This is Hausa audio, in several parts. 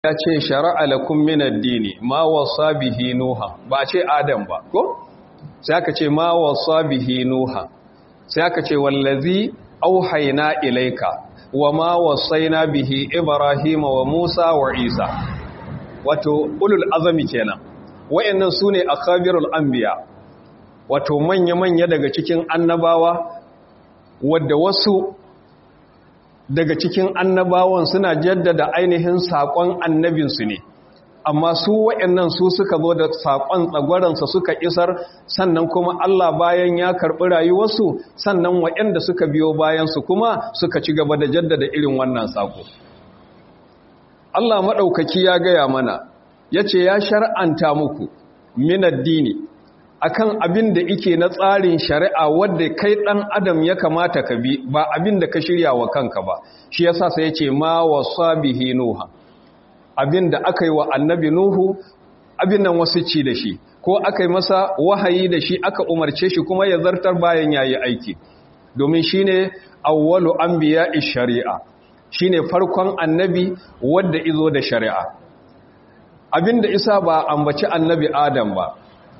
ya ce shara'a lakum min ad-dini ma wasa bihi nuha ba ce adam ba ko sai aka ce ma wasa bihi nuha sai aka ce wallazi auhayna ilayka wa ma wasaina bihi ibrahima wa musa wa isa wato ulul azami kenan wayannan sune akabirul anbiya wato manya-manya daga cikin annabawa wadda wasu daga cikin annabawan suna jaddada ainihin saƙon annabinsu ne amma su waɗannan su suka zo da saƙon tsagwaransa suka isar sannan kuma Allah bayan ya karɓi rayuwarsu sannan waɗanda suka biyo bayansu kuma suka ci gaba da jaddada irin wannan saƙo Allah maɗaukaki ya gaya mana ya ce ya shar'anta muku min addini akan abin da ike na tsarin shari'a wadda kai ɗan adam ya kamata ka bi ba abin da ka shirya wa kanka ba shi yasa sai ya ce ma wasa bihi nuha abin da aka yi wa annabi nuhu abin nan wasu ci da shi ko aka yi masa wahayi da shi aka umarce shi kuma ya zartar bayan ya yi aiki domin shi ne awwalu an biya shari'a shi ne farkon annabi wadda izo da shari'a abin da isa ba ambaci annabi adam ba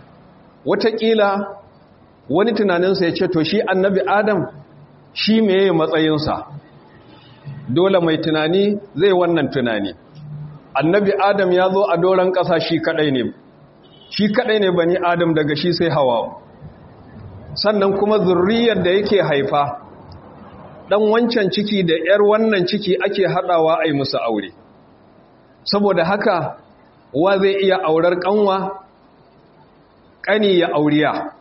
wataƙila wani tunaninsa ya ce to shi annabi adam shi meye matsayinsa dole mai tunani zai wannan tunani annabi adam ya zo a doron ƙasa shi kaɗai ne shi kaɗai ne bani adam daga shi sai hawa sannan kuma zurriyar da yake haifa ɗan wancan ciki da ‘yar wannan ciki ake haɗawa a yi musu aure saboda haka wa zai iya aurar ƙanwa ƙani ya auriya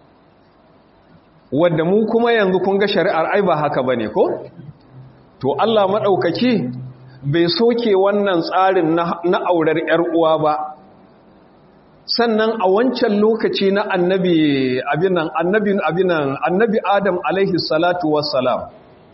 wadda mu kuma yanzu kun ga shari'ar ai ba haka bane ko to Allah maɗaukaki bai soke wannan tsarin na aurar ‘yar uwa ba sannan a wancan lokaci na annabi abinan annabi abinan annabi adam alaihi salatu wassalam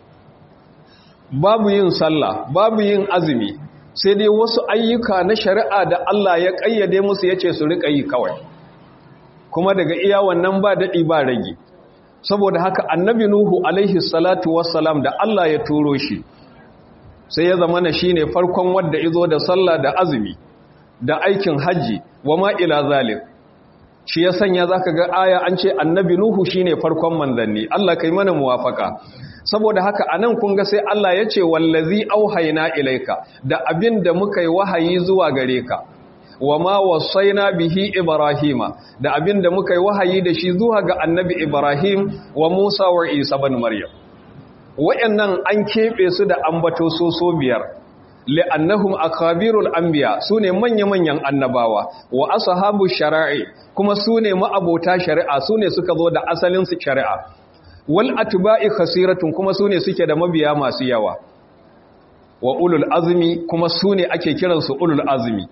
babu yin sallah babu yin azumi sai dai wasu ayyuka na shari'a da Allah ya ƙayyade musu yace su riƙa yi kawai kuma daga iya wannan ba daɗi ba rage saboda haka annabi nuhu alaihi salatu wassalam da Allah ya turo shi sai ya zama na shine farkon wadda izo da sallah da azumi da aikin hajji wa ma ila zalik shi ya sanya zaka ga aya an ce annabi nuhu shine farkon manzanni Allah kai mana muwafaka saboda haka anan kun ga sai Allah ya ce wallazi auhayna ilaika da abin da muka yi wahayi zuwa gare ka wa ma wasaina bihi ibrahima da abin da muka yi wahayi da shi zuwa ga annabi ibrahim wa musa wa isa bin maryam wayannan an kebe su da ambato soso biyar li'annahum akabirul anbiya sune manya-manyan annabawa wa ashabu shara'i kuma sune ma'abota shari'a sune suka zo da asalin su shari'a wal atba'i khasiratun kuma sune suke da mabiya masu yawa wa ulul azmi kuma sune ake kiransu ulul azmi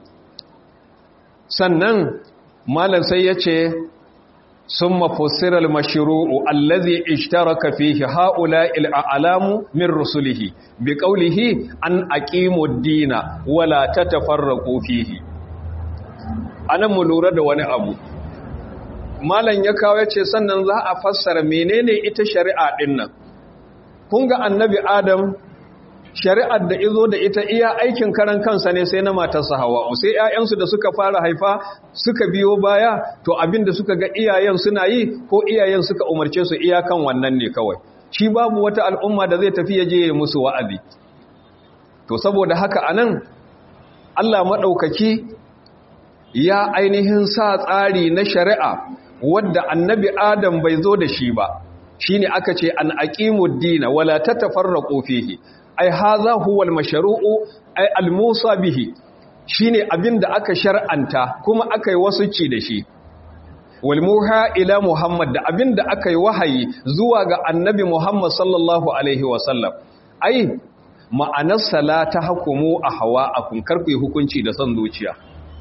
sannan malam sai yace summa fussira al-mashru'u allazi ishtaraka fihi ha'ula'il a'lamu min rusulihi biqawlihi an aqimu ad-dina wala tatafarraqu fihi anan mu lura da wani abu malam ya kawo yace sannan za a fassara menene ita shari'a din nan kun ga annabi adam shari'ar da izo da ita iya aikin karan kansa ne sai na matarsa hawa sai ƴaƴansu da suka fara haifa suka biyo baya to abin da suka ga iyayen suna yi ko iyayen suka umarce su iyakan wannan ne kawai shi babu wata al'umma da zai tafi yaje ya musu wa'azi to saboda haka anan Allah madaukaki ya ainihin sa tsari na shari'a wadda annabi Adam bai zo da shi ba shine aka ce an aqimud dina wala tatafarraqu fihi ai haza huwal mashru'u ai al-musa bihi shine abinda aka shar'anta kuma aka yi wasu ci da shi wal muha ila muhammad da abinda aka yi wahayi zuwa ga annabi muhammad sallallahu alaihi wasallam ai ma'anar salata hukumu a hawa a kunkar ku hukunci da son zuciya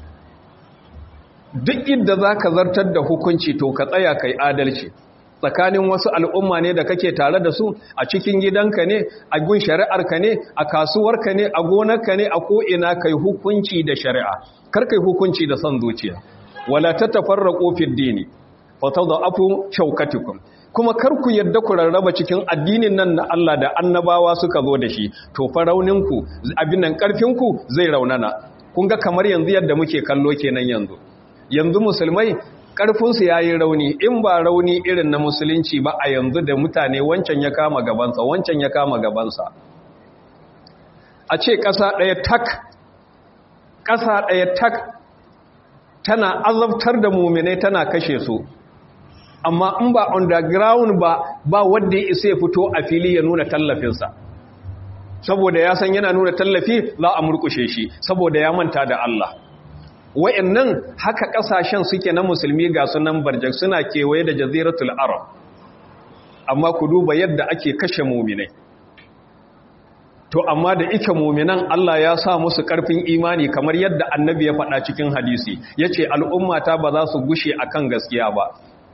duk inda zaka zartar da hukunci to ka tsaya kai adalci tsakanin wasu al'umma ne da kake tare da su a cikin gidanka ne a gun shari'arka ne a kasuwarka ne a gonarka ne a ko'ina kai hukunci da shari'a kar kai hukunci da son zuciya wala ta tafarra ƙofin dini fata da afu shaukatikum kuma kar ku yadda ku rarraba cikin addinin nan na Allah da annabawa suka zo da shi to fa rauninku abin nan ƙarfinku zai raunana kun ga kamar yanzu yadda muke kallo kenan yanzu yanzu musulmai ƙarfinsu ya yi rauni in ba rauni irin na musulunci ba a yanzu da mutane wancan ya kama gabansa wancan ya kama gabansa a ce ƙasa ɗaya tak ƙasa ɗaya tak tana azabtar da muminai tana kashe su amma in ba underground ba ba wanda ya isa ya fito a fili ya nuna tallafinsa saboda ya san yana nuna tallafi za a murkushe shi saboda ya manta da Allah wa'annan haka kasashen suke na musulmi ga sunan barjak suna kewaye da jaziratul arab amma ku duba yadda ake kashe muminai to amma da ike muminan Allah ya sa musu karfin imani kamar yadda annabi ya faɗa cikin hadisi yace al'ummata ba za su gushe akan gaskiya ba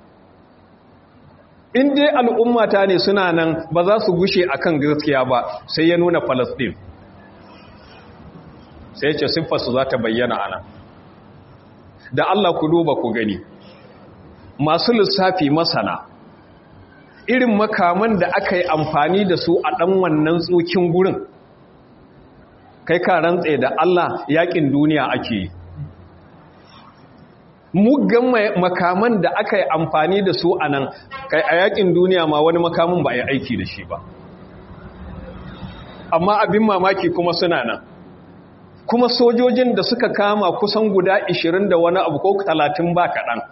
in dai al'ummata ne suna nan ba za su gushe akan gaskiya ba sai ya nuna Palestine sai ce siffarsu za ta bayyana ana da Allah ku duba ku gani masu lissafi masana irin makaman da aka yi amfani da su a ɗan wannan tsokin gurin kai ka rantse da Allah yakin duniya ake yi muggan makaman da aka yi amfani da su a nan kai a yakin duniya ma wani makamin ba a yi aiki da shi ba amma abin mamaki kuma suna nan kuma sojojin da suka kama kusan guda 20 da wani abu ko 30 ba kaɗan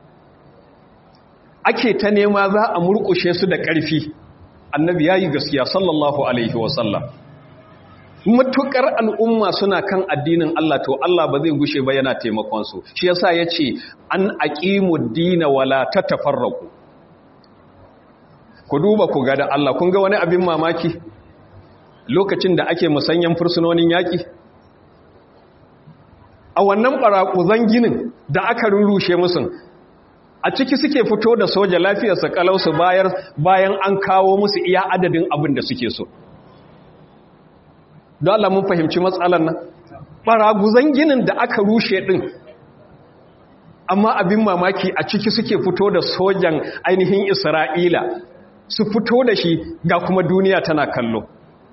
ake ta nema za a murƙushe su da ƙarfi annabi ya yi gaskiya sallallahu alaihi wasallam matuƙar al'umma suna kan addinin Allah to Allah ba zai gushe ba yana taimakonsu shi yasa ya ce an aƙimu dina wala ta tafarraku ku duba ku ga da Allah kun ga wani abin mamaki lokacin da ake musanyen fursunonin yaƙi a wannan ɓaraƙuzan ginin da aka rurrushe musun a ciki suke fito da soja lafiyarsa kalausu bayar bayan an kawo musu iya adadin abin da suke so don Allah mun fahimci matsalar nan ɓaraguzan ginin da aka rushe ɗin amma abin mamaki a ciki suke fito da sojan ainihin isra'ila su fito da shi ga kuma duniya tana kallo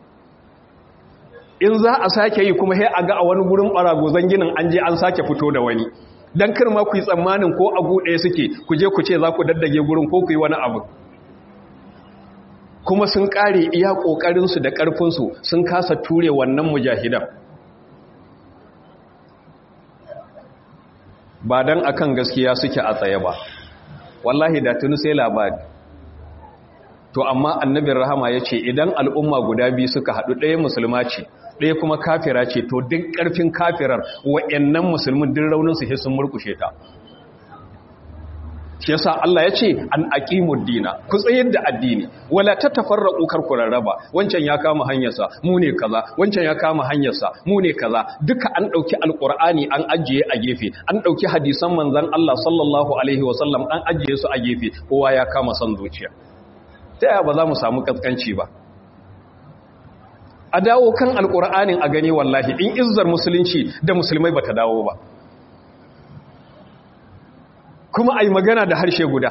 in za a sake yi kuma sai a ga a wani gurin ɓaraguzan ginin an je an sake fito da wani don kar ma ku yi tsammanin ko abu ɗaya suke ku je ku ce za ku daddage gurin ko ku yi wani abu kuma sun ƙare iya ƙoƙarinsu da ƙarfinsu sun kasa ture wannan mujahidan ba don akan gaskiya suke a tsaye ba wallahi da tuni sai labari to amma annabin rahama ya ce idan al'umma guda biyu suka haɗu ɗaya musulma ce ɗaya kuma kafira ce to duk ƙarfin kafirar wa'yannan musulmin duk rauninsu sai sun murkushe ta shi yasa Allah ya ce an aqimud dina ku tsayar da addini wala tatafarraqu kar ku rarraba wancan ya kama hanyarsa mu ne kaza wancan ya kama hanyarsa mu ne kaza duka an dauki alqur'ani an ajiye a gefe an dauki hadisan manzon Allah sallallahu alaihi wasallam an ajiye su a gefe kowa ya kama son zuciya ta yaya ba za mu samu kaskanci ba a dawo kan alqur'anin a gani wallahi in izzar musulunci da musulmai bata dawo ba kuma a yi magana da harshe guda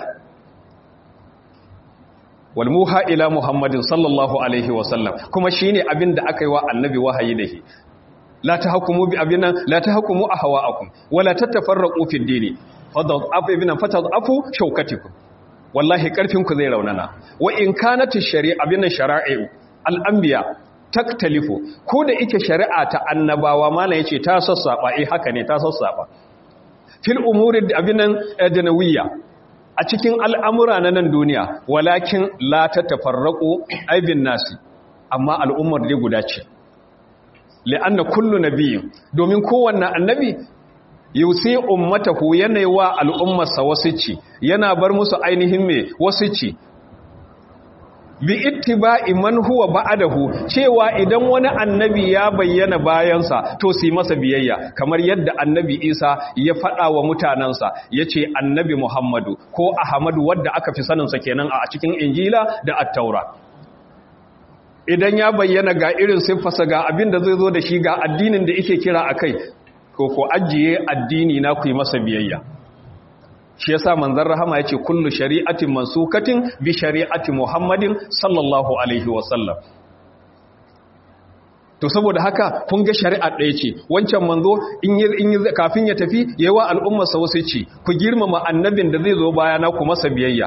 walmuha ila muhammadin sallallahu alaihi wasallam kuma shi ne abin da aka yi wa annabi wahayi da shi la ta hukumu bi abin nan la ta hukumu a hawa akun wala ta tafarraƙu fi dini fatadafu shaukatikum wallahi ƙarfinku zai raunana wa in kanat shari'a abin shara'i al'anbiya taktalifu ko da ike shari'a ta annabawa malam yace ta sassaba eh haka ne ta sassaba fil umuri abinan adnawiyya a cikin al'amura na nan duniya walakin la ta tafarraƙo aibin nasi amma al'ummar dai guda ce li'anna kullu nabiyyin domin kowanne annabi yusi ummatahu yana wa al'ummarsa wasu ci yana bar musu ainihin me wasu ci bi ittiba'i man huwa ba'dahu cewa idan wani annabi ya bayyana bayansa to su masa biyayya kamar yadda annabi Isa ya faɗa wa mutanansa yace annabi Muhammadu ko Ahmadu wadda aka fi sanin sa kenan a cikin Injila da At-Taura idan ya bayyana ga irin siffarsa ga abin da zai zo da shi ga addinin da yake kira akai ko ko ajiye addini na ku yi masa biyayya shi yasa manzon rahama yace kullu shari'atin mansukatin bi shari'ati muhammadin sallallahu alaihi wasallam to saboda haka kun ga shari'a ɗaya ce wancan manzo in yi kafin ya tafi yawa al'ummarsa wasu ce ku girmama annabin da zai zo bayana ku masa biyayya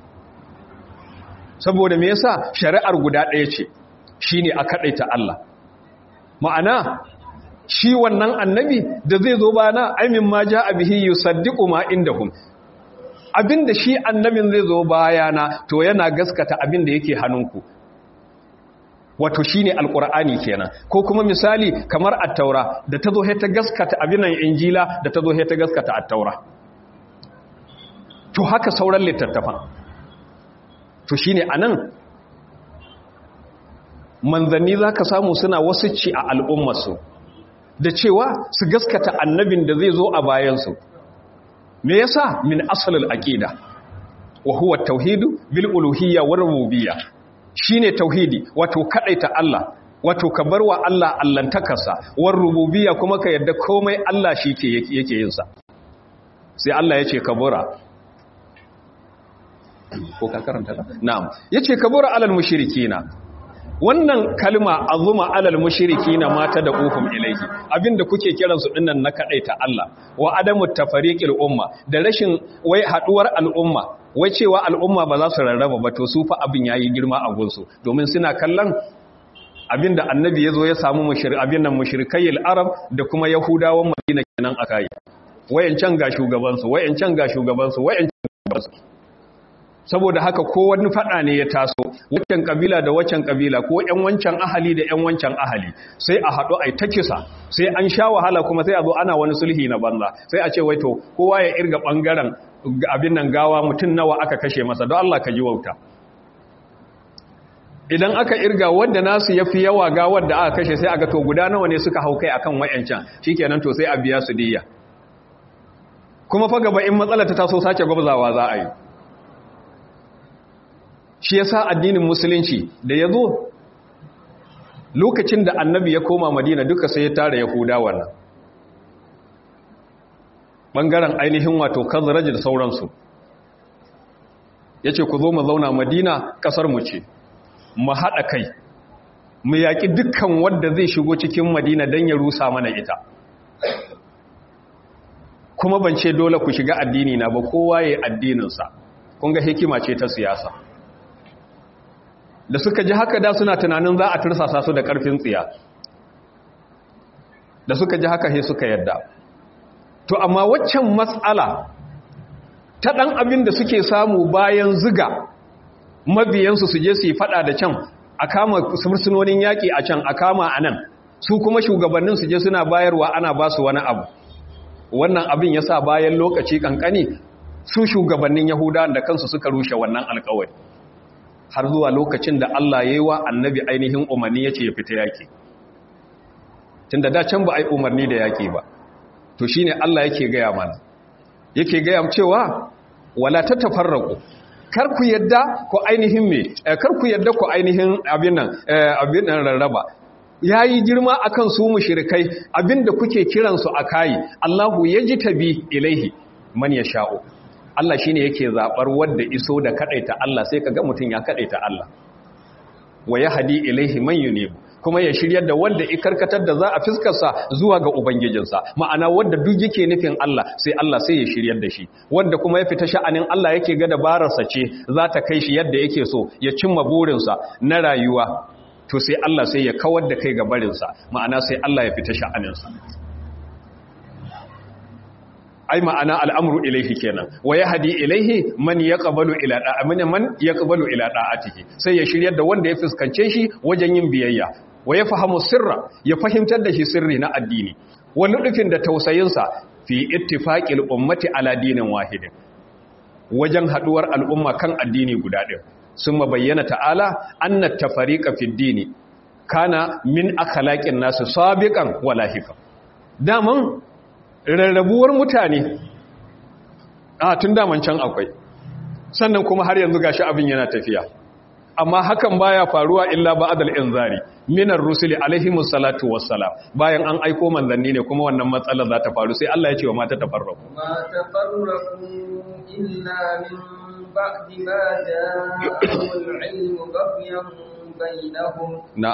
saboda me yasa shari'ar guda ɗaya ce shine a kaɗaita Allah ma'ana shi wannan annabi da zai zo bayana aimin ma ja bihi yusaddiqu ma indahum abinda shi annabin zai zo bayana to yana gaskata abinda yake hannunku wato shine alqur'ani kenan ko kuma misali kamar at-taura da tazo he ta gaskata abinan injila da tazo he ta gaskata at-taura to haka sauran littattafan to shine anan manzanni zaka samu suna wasu ci a al'ummarsu da cewa su gaskata annabin da zai zo a bayansu me yasa min asalul aqida wa huwa at-tauhid bil uluhiyya war rububiyyah shine tauhidi wato kadaita Allah wato ka barwa Allah allantakarsa war rububiyya kuma ka yadda komai Allah shike yake yin sa sai Allah yace kabura ko ka karanta ta na'am yace kabura alal mushrikina wannan kalma azuma alal mushrikina mata da uhum ilaihi abinda kuke kiran su dinnan na kadaita Allah wa adamu tafariqil umma da rashin wai haduwar al'umma wai cewa al'umma ba za su rarraba ba to su fa abin yayi girma a gunsu domin suna kallon abinda annabi yazo ya samu mushrik abin nan mushrikayil arab da kuma yahudawan madina kenan akai wayancan ga shugaban su wayancan ga shugaban su wayancan ga su saboda haka ko wani fada ne ya taso waccan kabila da waccan kabila ko ƴan wancan ahali da ƴan wancan ahali sai a haɗu ai ta kisa sai an sha wahala kuma sai a zo ana wani sulhi na banza sai a ce wai to kowa ya irga bangaren abin nan gawa mutum nawa aka kashe masa don Allah ka ji wauta idan aka irga wanda nasu yafi yawa ga wanda aka kashe sai aga to guda nawa ne suka hau kai akan wayancan shikenan to sai a biya su diya kuma fa gaba in matsala ta taso sace gwabzawa za a yi shi yasa addinin musulunci da yazo lokacin da annabi ya koma madina duka sai ya tara yahudawa nan ɓangaren ainihin wato kazaraji da sauransu ya ce ku zo mu zauna madina ƙasarmu ce mu haɗa kai mu yaƙi dukkan wadda zai shigo cikin madina don ya rusa mana ita kuma ban ce dole ku shiga addini na ba kowa ya addininsa kun ga hikima ce ta siyasa da suka ji haka da suna tunanin za a tursasa su da ƙarfin tsiya da suka ji haka he suka yadda to amma waccan matsala ta ɗan abin da suke samu bayan ziga mabiyansu su je su yi fada da can a kama fursunonin yaƙi a can a kama a nan su kuma shugabannin su je suna bayarwa ana ba su wani abu wannan abin ya sa bayan lokaci kankani su shugabannin yahuda da kansu suka rushe wannan alkawari har zuwa lokacin da Allah ya yi wa annabi ainihin umarni ya ce ya fita yaƙi tun da da can ba a yi umarni da yaƙi ba to shi ne Allah yake gaya mana yake gaya cewa wala ta tafarraku kar ku yadda ku ainihin me kar ku yadda ku ainihin abin nan abin nan rarraba yayi girma akan su mushrikai abinda kuke kiran su akai Allahu yajtabi ilaihi man yasha'u Allah shine yake zabar wanda iso da kadaita Allah sai kaga mutun ya kadaita Allah wa yahdi ilaihi man yunibu kuma ya shiryar da wanda ikarkatar da za a fiskarsa zuwa ga Ubangijinsa ma'ana wanda duk yake nufin Allah sai Allah sai ya shiryar da shi wanda kuma ya fita sha'anin Allah yake ga dabararsa ce za ta kai shi yadda yake so ya cimma burinsa na rayuwa to sai Allah sai ya kawar da kai ga barinsa ma'ana sai Allah ya fita sha'aninsa ai ma'ana al'amru ilaihi kenan wa yahdi ilaihi man yaqbalu ila da'a man yaqbalu ila da'atihi sai ya shiryar da wanda ya fuskance shi wajen yin biyayya wa ya fahimu sirra ya fahimtar da shi sirri na addini wani nufin da tausayinsa fi ittifaqil ummati ala dinin wahidin wajen haduwar al'umma kan addini guda ɗin sun bayyana ta'ala anna tafariqa fi dini kana min akhlaqin nasu sabiqan wala hikam daman rarrabuwar mutane a tun daman can akwai sannan kuma har yanzu gashi abin yana tafiya amma hakan baya faruwa illa ba'dal inzari minar rusuli alaihimus salatu wassalam bayan an aiko manzanni ne kuma wannan matsalar za ta faru sai Allah ya ce wa mata tafarraku ma tafarraku illa min ba'di ma ja'ahumul ilmu baghyan bainahum na'am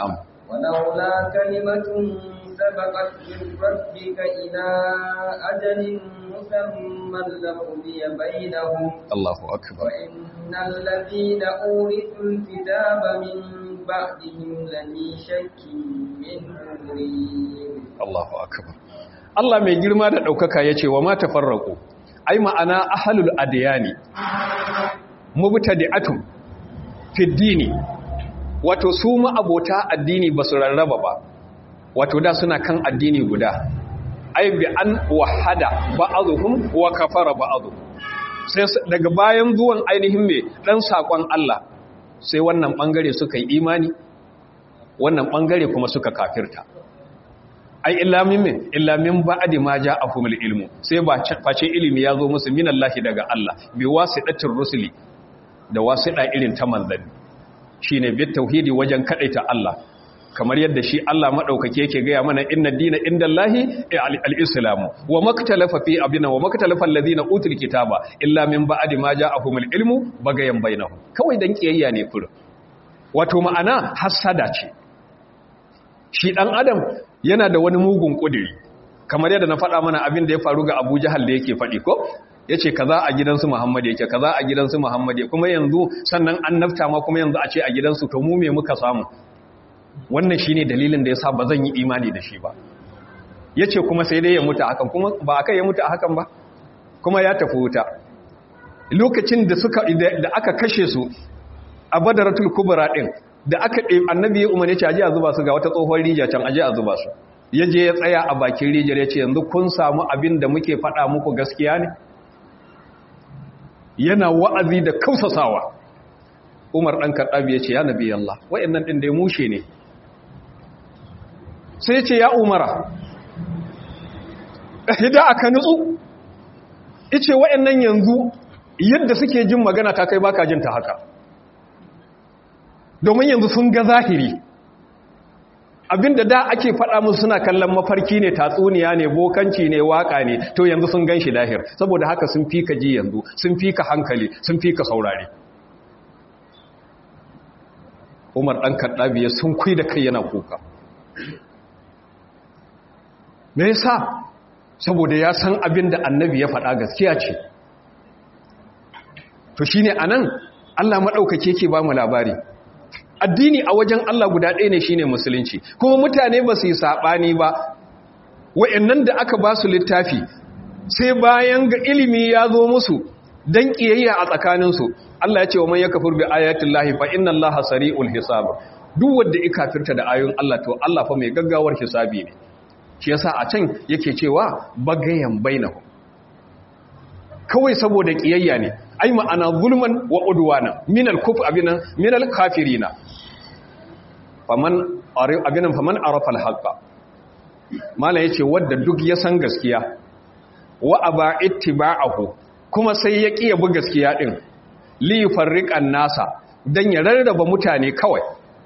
ولولا كلمة سبقت من ربك إلى أجل مسمى لقضي بينهم Allahu akbar وإن الذين أورثوا الكتاب من بعدهم لفي شك منه مريب Allahu akbar Allah mai girma da ɗaukaka ya ce wa ma tafarraku ai ma'ana ahalul adiyani mubtadi'atun fi dini wato su ma'abota addini ba su rarraba ba wato da suna kan addini guda ai bi an wahada ba'dhum wa kafara ba'dhum sai daga bayan zuwan ainihin me dan sakon Allah sai wannan bangare suka yi imani wannan bangare kuma suka kafirta ai illa min min illa min ba'di ma ja'ahumul ilmu sai ba face ilimi ya zo musu minallahi daga Allah bi wasidatir rusuli da wasida irin ta manzanni shine bi tauhidi wajen kadaita Allah kamar yadda shi Allah madaukake yake gaya mana inna dina indallahi al-islamu wa maktalafa fi abina wa maktalafa alladhina utul kitaba illa min ba'di ma ja'ahumul ilmu bagayan bainahum kawai dan kiyayya ne fur wato ma'ana hasada ce shi ɗan adam yana da wani mugun ƙudiri kamar yadda na faɗa mana abin da ya faru ga abu jahal da yake faɗi ko ya ce kaza a gidansu muhammad yake kaza a gidansu muhammad kuma yanzu sannan an nafta ma kuma yanzu a ce a gidansu to mu me muka samu wannan shine dalilin da yasa ba zan yi imani da shi ba yace kuma sai dai ya mutu a hakan kuma ba akai ya mutu a hakan ba kuma ya tafi wuta lokacin da suka da aka kashe su a badaratul kubra din da aka ɗe annabi ya umarni ce aje a zuba su ga wata tsohon rijiya can aje a zuba su ya je ya tsaya a bakin rijiyar ya ce yanzu kun samu abin da muke faɗa muku gaskiya ne yana wa'azi da kausasawa umar ɗan karɗabi ya ce ya nabi Allah wa'annan ɗin da ya mushe ne sai ya ce ya umara hida aka nutsu ice wa'annan yanzu yadda suke jin magana ta kai baka jin ta haka domin yanzu sun ga zahiri abinda da ake faɗa musu suna kallon mafarki ne tatsuniya ne bokanci ne waka ne to yanzu sun gan shi lahir saboda haka sun fi ka ji yanzu sun fi ka hankali sun fi ka saurare umar ɗan kaɗabi ya sun kui da kai yana kuka me yasa saboda ya san abin da annabi ya faɗa gaskiya ce to shine anan Allah maɗaukake ke ba mu labari addini a wajen Allah guda ɗaya ne shine musulunci kuma mutane ba su yi saɓani ba wa'annan da aka ba su littafi sai bayan ga ilimi ya zo musu don ƙiyayya a tsakaninsu Allah ya ce wa man ya kafir bi ayatin lahi fa inna Allah sari'ul hisab duk wanda ya kafirta da ayoyin Allah to Allah fa mai gaggawar hisabi ne shi yasa a can yake cewa bagayan bainahum kawai saboda ƙiyayya ne ai ma'ana zulman wa udwana min al-kuf abinan min al-kafirina faman abinan faman arafa al-haqqa mala yace wanda duk ya san gaskiya wa aba ittiba'ahu kuma sai ya kiya bu gaskiya din li yufarriqan nasa dan ya rarraba mutane kawai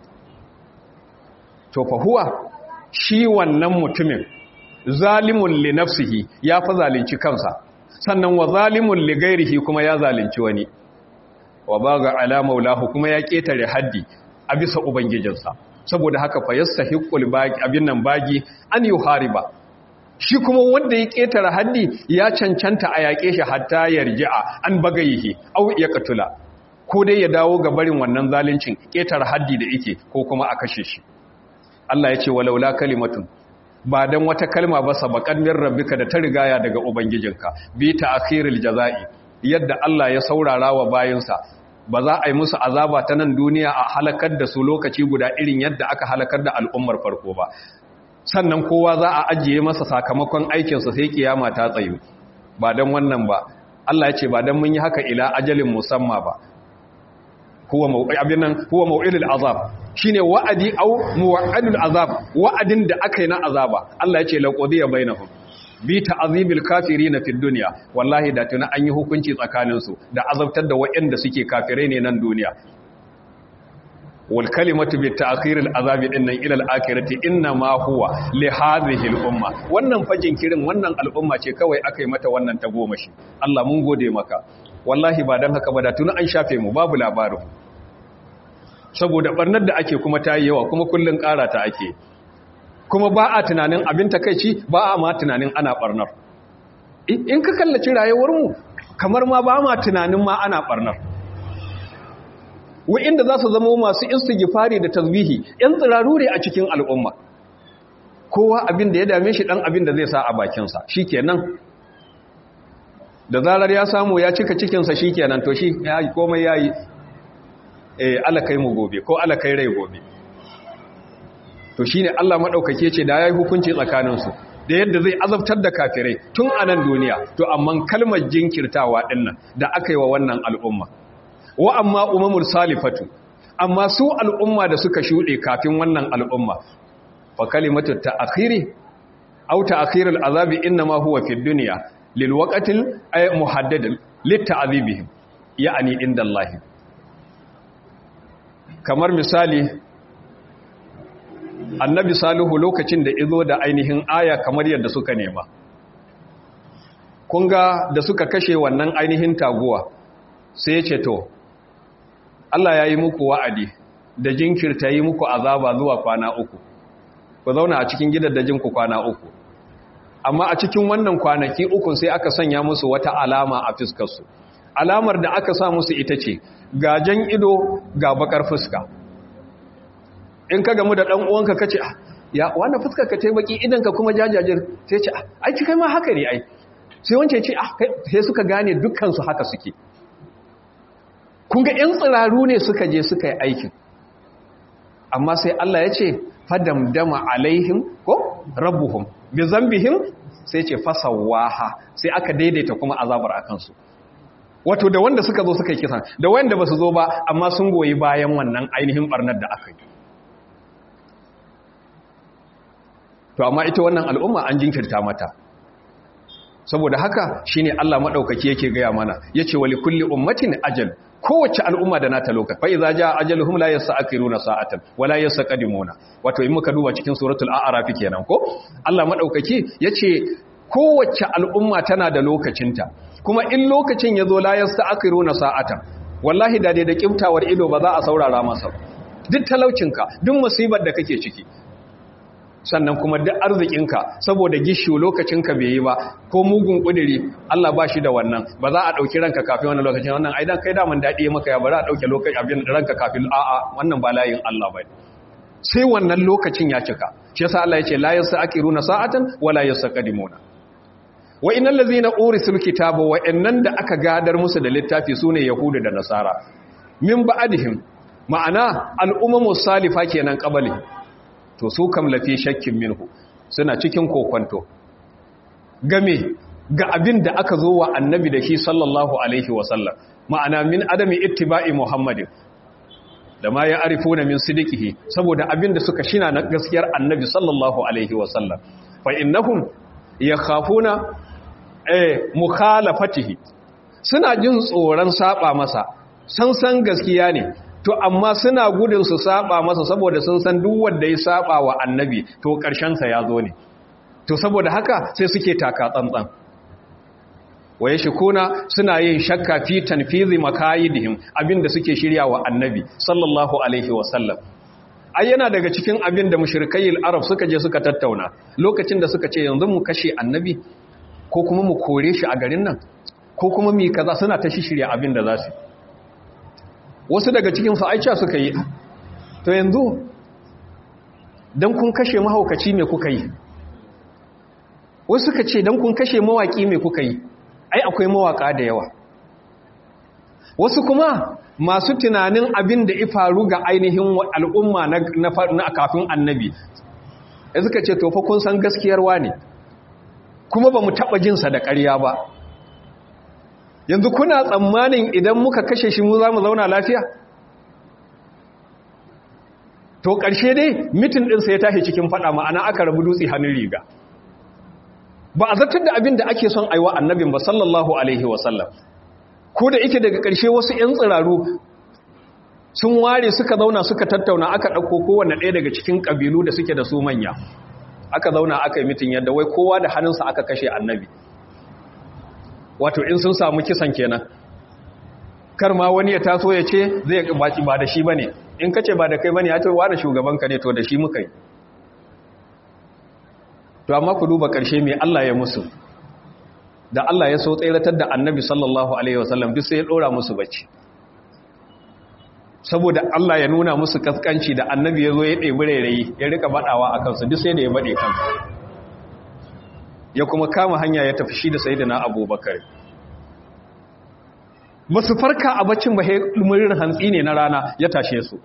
to fa huwa shi wannan mutumin zalimun li nafsihi ya fa zalunci kansa sannan wa zalimun li gairihi kuma ya zalunci wani wa baga ala maulahu kuma ya ketare haddi a bisa ubangijinsa saboda haka fa yastahiqul baqi abin nan bagi an yuhariba shi kuma wanda ya ketare haddi ya cancanta a yaƙe shi hatta yarji'a an bagayihi aw ya katula ko dai ya dawo ga barin wannan zaluncin ketare haddi da yake ko kuma a kashe shi Allah ya ce walaula kalimatun ba dan wata kalma ba sabakan min rabbika da ta rigaya daga ubangijinka bi ta'khiril jazai yadda Allah ya saurara wa bayinsa ba za a yi musu azaba ta nan duniya a halakar da su lokaci guda irin yadda aka halakar da al'ummar farko ba sannan kowa za a ajiye masa sakamakon aikinsa sai kiyama ta tsayu ba dan wannan ba Allah ya ce ba dan mun yi haka ila ajalin musamma ba huwa mau'ibinan huwa mau'ilul azab shine wa'adi au muwa'adul azab wa'adin da aka yi na azaba Allah ya ce laqodiya bainahum bi ta'azibil kafirin fid dunya wallahi da tuna an yi hukunci tsakanin su da azabtar da waɗanda suke kafirai ne nan duniya wal kalimatu bi ta'khiril azabi dinnan ila al akhirati inna ma huwa li hadhihi al umma wannan fajin kirin wannan al'umma ce kawai aka yi mata wannan tagomashi Allah mun gode maka wallahi ba dan haka ba da tuna an shafe mu babu labarin saboda barnar da ake kuma ta yi yawa kuma kullum ƙara ta ake kuma ba a tunanin abin takaici ba a ma tunanin ana barnar in ka kallaci rayuwarmu kamar ma ba ma tunanin ma ana barnar wa'inda za su zama masu istighfari da tasbihi yan tsiraru ne a cikin al'umma kowa abin da ya dame shi dan abin da zai sa a bakinsa shikenan da zarar ya samu ya cika cikinsa shikenan to shi ya komai yayi eh alakai mu gobe ko alakai rai gobe to shine Allah madaukake ce da yayi hukunci tsakaninsu da yadda zai azabtar da kafirai tun a nan duniya to amma kalmar jinkirtawa dinnan da aka yi wa wannan al'umma wa amma umamul salifatu amma su al'umma da suka shuɗe kafin wannan al'umma fa kalimatu ta'khiri aw ta'khirul azabi inma huwa fid dunya lil waqtil ay muhaddad lit ta'dhibihim ya'ni inda Allah kamar misali annabi salihu lokacin da izo da ainihin aya kamar yadda suka nema kunga da suka kashe wannan ainihin taguwa sai ya ce to Allah ya yi muku wa'adi da jinkirta yi muku azaba zuwa kwana uku ku zauna a cikin gidaddajinku kwana uku amma a cikin wannan kwanaki ukun sai aka sanya musu wata alama a fuskarsu alamar da aka sa musu ita ce gajen ido ga bakar fuska in ka gamu da ɗan uwanka kace ya wannan fuskar ka tai baki idan ka kuma jajajir sai ce ai kai ma haka ne ai sai wance ce sai suka gane dukkan su haka suke kun ga ƴan tsiraru ne suka je suka yi aikin amma sai Allah ya ce fadamdama alaihim ko rabbuhum bi zambihim sai ce fasawaha sai aka daidaita kuma azabar akan su wato da wanda suka zo suka yi kisan da wanda ba su zo ba amma sun goyi bayan wannan ainihin barnar da aka yi to amma ita wannan al'umma an jinkirta mata saboda haka shine Allah madaukaki yake gaya mana yace wali kulli ummatin ajal kowace al'umma da nata lokaci fa idza jaa ajaluhum la yasta'khiruna sa'atan wala yastaqdimuna wato in muka duba cikin suratul a'raf kenan ko Allah madaukaki yace kowace al'umma tana da lokacinta kuma in lokacin yazo la yasta'khiruna sa'atan wallahi da dai da kiftawar ido ba za a saurara masa duk talaucinka duk musibar da kake ciki sannan kuma duk arzikinka saboda gishu lokacinka bai yi ba ko mugun kudiri Allah ba shi da wannan ba za a ɗauki ranka kafin wannan lokacin wannan aidan kai daman daɗi maka ya ba za a ɗauke lokacin abin ranka kafin a'a wannan ba layin Allah ba sai wannan lokacin ya cika shi yasa Allah ya ce la yasaqiruna sa'atan wala yasaqdimuna wa innal ladzina urisul kitaba wa innan da aka gadar musu da littafi sune yahudu da nasara min ba'dihim ma'ana al'ummu salifa kenan qabali to su kam lafi shakkin minhu suna cikin kokwanto game ga abin da aka zo wa annabi da shi sallallahu alaihi wasallam ma'ana min adami ittiba'i muhammadin da ma ya arifuna min sidiqihi saboda abin da suka shina na gaskiyar annabi sallallahu alaihi wasallam fa innahum yakhafuna eh mukhalafatihi suna jin tsoron saba masa san san gaskiya ne to amma suna gudun su saba masa saboda sun san duk wanda ya saba wa annabi to karshen sa ya zo ne to saboda haka sai suke taka tsantsan waye shikuna suna yin shakka fi tanfizi makayidihim abinda suke shirya wa annabi sallallahu alaihi wasallam ai yana daga cikin abin da mushrikayil arab suka je suka tattauna lokacin da suka ce yanzu mu kashe annabi ko kuma mu kore shi a garin nan ko kuma mu kaza suna ta shirya abin da za su wasu daga cikin su aicha suka yi to yanzu dan kun kashe mahaukaci me kuka yi wasu suka ce dan kun kashe mawaki me kuka yi ai akwai mawaka da yawa wasu kuma masu tunanin abin da faru ga ainihin al'umma na kafin annabi ya suka ce tofa kun san gaskiyarwa ne kuma ba mu taɓa jinsa da ƙarya ba yanzu kuna tsammanin idan muka kashe shi mu za mu zauna lafiya to ƙarshe dai mitin ɗinsa ya tashi cikin faɗa ma'ana aka rabu dutse hannun riga ba a zartar da abin da ake son aiwa annabin ba sallallahu alaihi wasallam ko da ike daga ƙarshe wasu 'yan tsiraru sun ware suka zauna suka tattauna aka ɗauko kowane ɗaya daga cikin ƙabilu da suke da su manya aka zauna aka yi mitin yadda wai kowa da hannunsa aka kashe annabi wato in sun samu kisan kenan kar ma wani ya taso ya ce zai baki ba da shi ba ne in ka ce ba da kai bane ya to wani shugaban ka ne to da shi muka yi to amma ku duba ƙarshe mai Allah ya musu da Allah ya so tseratar da annabi sallallahu alaihi wasallam duk sai ya ɗora musu bacci saboda Allah ya nuna musu kaskanci da annabi ya zo ya ɗebi rairayi ya rika baɗawa a kansu duk sai da ya baɗe kansu ya kuma kama hanya ya tafi shi da sai da na abubakar ba su farka a baccin ba murin hantsi ne na rana ya tashe su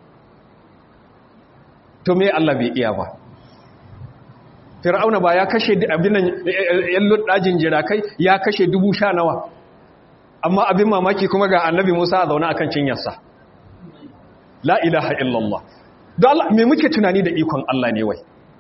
to me Allah bai iya ba fir'auna ba ya kashe abin yan luddajin jirakai ya kashe dubu sha nawa amma abin mamaki kuma ga annabi musa a zaune akan cinyarsa la ilaha illallah don Allah me muke tunani da ikon Allah ne wai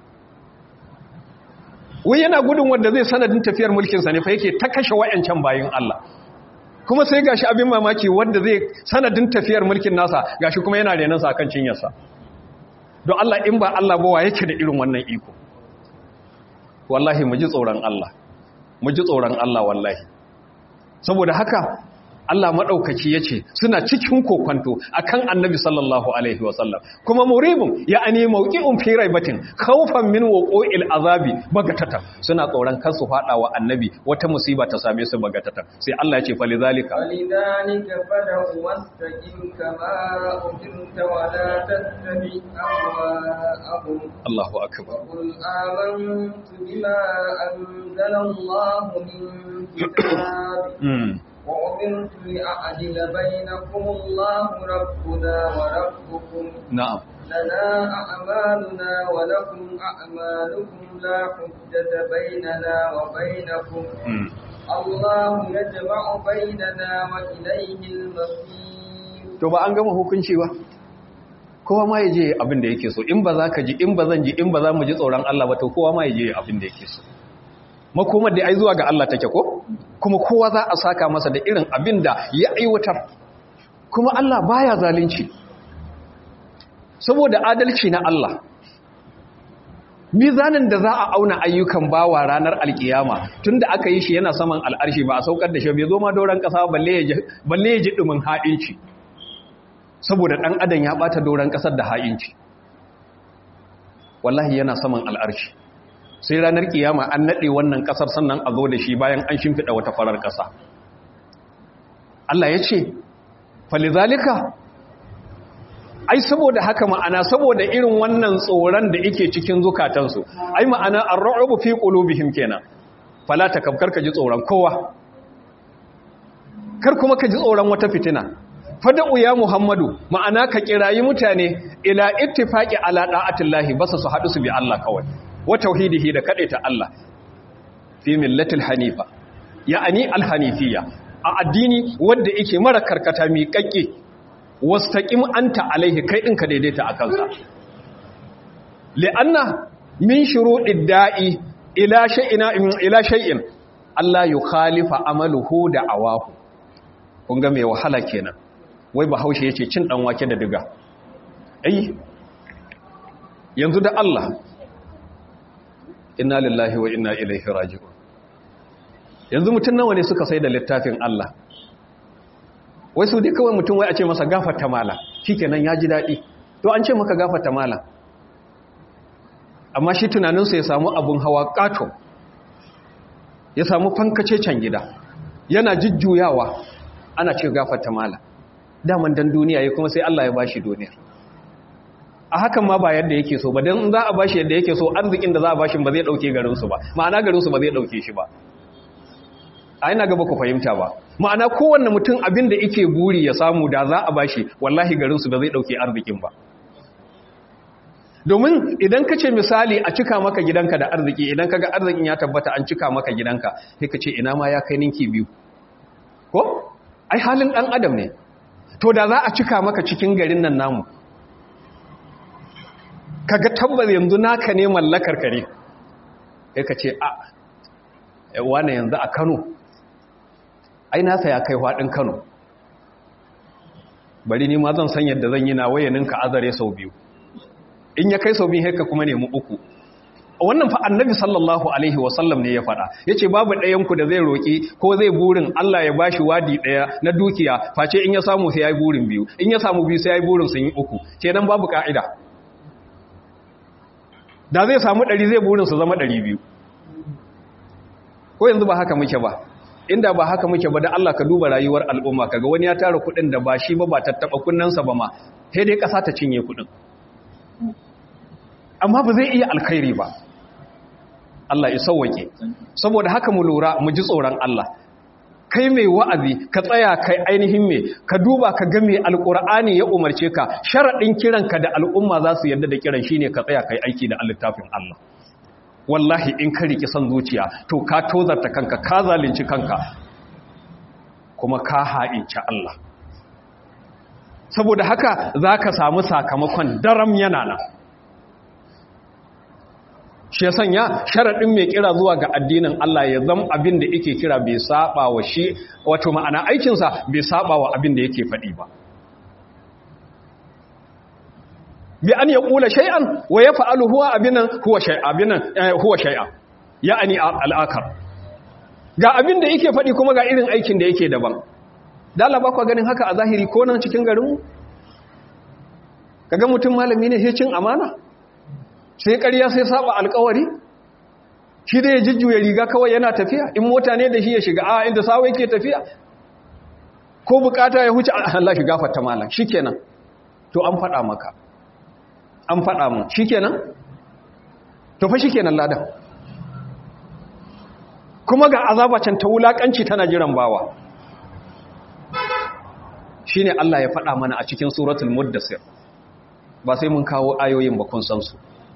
wai yana gudun wanda zai sanadin tafiyar mulkinsa ne fa yake ta kashe wayancan bayin Allah kuma sai gashi abin mamaki wanda zai sanadin tafiyar mulkin nasa gashi kuma yana renansa akan cinyarsa don Allah in ba Allah ba wa yake da irin wannan iko wallahi mu ji tsoron Allah mu ji tsoron Allah wallahi saboda haka Allah maɗaukaki ya ce suna cikin kokwanto a kan annabi sallallahu Alaihi wasallam kuma muribin ya ane mauki'un firai batin kaufan min waƙo'il azabi bagatata suna tsoron kansu faɗa wa annabi wata musiba ta same su bagatata sai Allah ya ce fali zalika فلذلك فدع واستقم كما أمرت ولا تتبع أهواءهم Allahu akbar وقل آمنت بما أنزل الله من كتاب mm. وأمرت لأعدل بينكم الله ربنا وربكم na'am لنا أعمالنا ولكم أعمالكم لا حجة بيننا وبينكم mm. الله يجمع بيننا وإليه المصير to ba an gama hukunci ba kowa ma ya je abin da yake so in ba za ka ji in ba zan ji in ba za mu ji tsoron Allah ba to kowa ma ya je abin da yake so makomar da ai zuwa ga Allah take ko kuma kowa za a saka masa da irin abin da ya aiwatar kuma Allah baya zalunci saboda adalci na Allah mizanin da za a auna ayyukan bawa ranar alkiyama tunda aka yi shi yana saman al'arshi ba a saukar da shi bai zo ma doron kasa balle ya ji- balle ya ji dumin ha'inci saboda dan adam ya bata doron kasar da ha'inci wallahi yana saman al'arshi sai ranar kiyama an nade wannan kasar sannan a zo da shi bayan an shimfida wata farar kasa Allah ya ce falizalika ai saboda haka ma'ana saboda irin wannan tsoron da yake cikin zukatansu ai ma'ana ar-ru'bu fi qulubihim kenan fala takabkar ka ji tsoron kowa kar kuma ka ji tsoron wata fitina fada'u ya muhammadu ma'ana ka kirayi mutane ila ittifaqi ala da'atillahi basa su hadu su bi Allah kawai wa tauhidihi da ta Allah fi millatil hanifa ya'ani al-hanifiyya a addini wanda yake mara karkata mi kakke wastaqim anta alaihi kai din ka daidaita akan sa li'anna min shuruɗid da'i ila shay'ina ila shay'in Allah yukhalifa amaluhu da awahu kun ga mai wahala kenan wai bahaushe yace cin dan wake da diga ai yanzu da Allah inna lillahi wa inna ilaihi raji'un yanzu mutun nawa ne suka sai da littafin Allah wai su dai kawai mutum wai a ce masa gafarta mala shikenan ya ji daɗi to an ce maka gafarta mala amma shi tunaninsa ya samu abun hawa ƙato ya samu fankace can gida yana jujjuyawa ana ce gafarta mala daman dan duniya ya kuma sai Allah ya bashi duniya a hakan ma ba yadda yake so ba dan za a bashi yadda yake so arzikin da za a bashi ba zai dauke garinsu ba ma'ana garinsu ba zai dauke shi ba a ina gaba ku fahimta ba ma'ana kowanne mutum abin da yake buri ya samu da za a bashi wallahi garinsu ba zai dauke arzikin ba domin idan ka ce misali a cika maka gidanka da arziki idan ka ga arzikin ya tabbata an cika maka gidanka sai ka ce ina ma ya kai ninki biyu ko ai halin dan adam ne to da za a cika maka cikin garin nan namu kaga tabbas yanzu naka ne mallakar kare sai ka ce a wane yanzu a Kano ai nasa ya kai faɗin Kano bari ni ma zan san yadda zan yi na wayanin ka azare sau biyu in ya kai sau biyu haka kuma nemi uku wannan fa annabi sallallahu alaihi wasallam ne ya faɗa yace babu ɗayan ku da zai roki ko zai burin Allah ya bashi wadi ɗaya na dukiya face in ya samu sai yayi burin biyu in ya samu biyu sai yayi burin sun yi uku kenan babu ka'ida da zai samu ɗari zai burin su zama ɗari biyu ko yanzu ba haka muke ba inda ba haka muke ba da Allah ka duba rayuwar al'umma kaga wani ya tara kuɗin da ba shi ba ba tattaɓa kunnensa ba ma sai dai ƙasa ta cinye kuɗin amma ba zai iya alkhairi ba Allah ya sauwake saboda haka mu lura mu ji tsoron Allah kai mai wa'azi ka tsaya kai ainihin me ka duba ka ga me alqur'ani ya umarce ka sharadin kiranka da al'umma za su yarda da kiran shine ka tsaya kai aiki da littafin Allah wallahi in ka riki son zuciya to ka tozarta kanka ka zalunci kanka kuma ka ha'inci Allah saboda haka zaka samu sakamakon daram yana nan shi ya sanya sharaɗin mai kira zuwa ga addinin Allah ya zama abin da yake kira bai saba wa shi wato ma'ana aikinsa bai saba wa abin da yake faɗi ba bi an ya ƙula shay'an wa ya fa'alu huwa abinan huwa shay'an huwa shay'an ya'ani al'akar ga abin da yake faɗi kuma ga irin aikin da yake daban dala ba kwa ganin haka a zahiri ko nan cikin garinmu kaga mutum malami ne sai cin amana sai ƙarya sai saba alƙawari shi da ya jujjuya riga kawai yana tafiya in mota ne da shi ya shiga a inda sawa yake tafiya ko bukata ya huce Allah shi gafarta malam shikenan to an faɗa maka an faɗa mu shikenan to fa shikenan ladan kuma ga azaba can ta wulakanci tana jiran bawa shine Allah ya faɗa mana a cikin suratul muddassir ba sai mun kawo ayoyin ba kun san su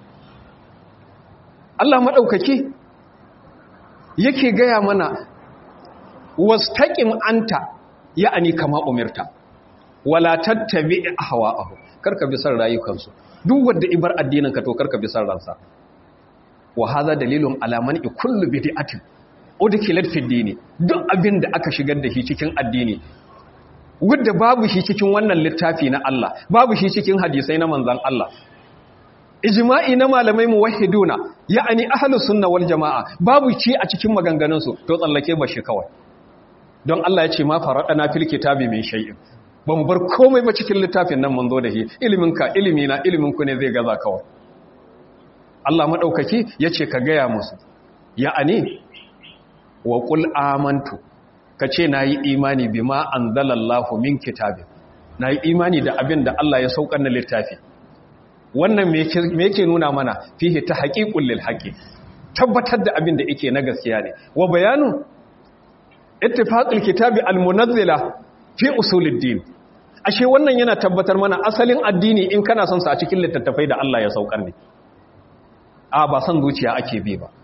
Allah maɗaukaki yake gaya mana wastaƙin anta ya'ani kama umirta wala tattabi ahwa'ahu karka bi san rayukansu duk wanda ibar addinin ka to karka bi san ransa wa hadha dalilun ala man kullu bid'atin udkhilat fi dini duk abin da aka shigar da shi cikin addini wanda babu shi cikin wannan littafi na Allah babu shi cikin hadisai na manzon Allah ijma'i na malamai muwahhiduna ya'ani ahlus sunna wal jamaa babu ci a cikin maganganun su to tsallake ba shi kawai don Allah ya ce ma faradana fil kitabi min shay'in ba mu bar komai ba cikin littafin nan mun zo da shi ilimin ka ilimi na ilimin ku ne zai gaza kawai Allah madaukaki yace ka gaya musu ya'ani wa qul amantu kace nayi imani bima anzalallahu min kitabi nayi imani da abin da Allah ya saukar na littafi wannan me yake nuna mana fihi ta haƙiƙun lil haƙi tabbatar da abin da yake na gaskiya ne wa bayanu ittifaqul kitabi almunazzila fi usuluddin ashe wannan yana tabbatar mana asalin addini in kana son sa a cikin littattafai da Allah ya saukar ne a ba san zuciya ake bi ba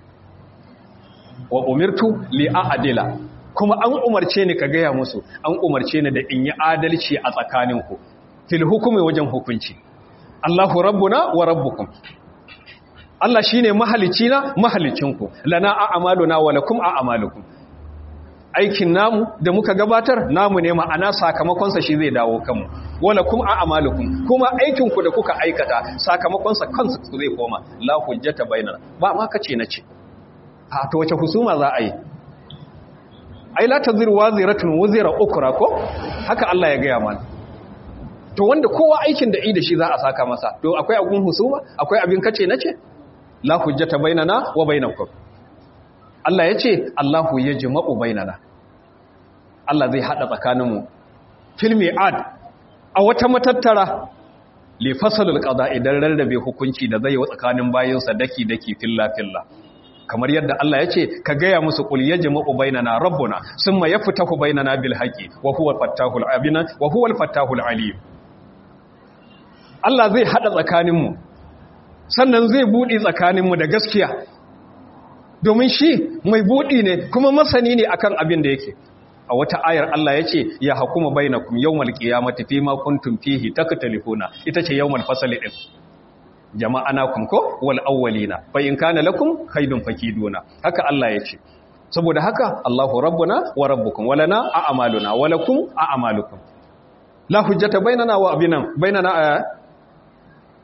wa umirtu li a'dila kuma an umarce ni ka gaya musu an umarce ni da in yi adalci a tsakaninku fil hukumi wajen hukunci Allahu rabbuna wa rabbukum Allah shine mahalicina mahalicinku lana a'maluna wa lakum a'malukum aikin namu da muka gabatar namu ne ma'ana sakamakon sa shi zai dawo kanmu wa lakum a'malukum kuma aikin ku da kuka aikata sakamakon sa kansa zai koma la hujjata bainana ba ma kace nace a to wace husuma za a yi ai la taziru waziratun wazira ukra ko haka Allah ya gaya mana to wanda kowa aikin da i da shi za a saka masa to akwai abun husuma akwai abin kace nace la hujjata bainana wa bainakum Allah yace Allahu yajma'u bainana Allah zai hada tsakaninmu fil mi'ad a wata matattara li fasalul qada idan rarrabe hukunci da zai yi tsakanin bayinsa daki daki filla filla kamar yadda Allah yace ka gaya musu qul yajma'u bainana rabbuna summa yaftahu bainana bil haqi wa huwa fattahul abina wa huwa al fattahul alim Allah zai haɗa tsakaninmu sannan zai buɗe tsakaninmu da gaskiya domin shi mai buɗi ne kuma masani ne akan abin da yake a wata ayar Allah ya ce ya hakuma bainakum yawmal qiyamati fima kuntum fihi taktalifuna ita ce yawmal fasali din jama'anakum ko wal awwalina fa in kana lakum khaydun fakiduna haka Allah ya ce saboda haka Allahu rabbuna wa rabbukum walana a'maluna wa lakum a'malukum la hujjata bainana wa abinan bainana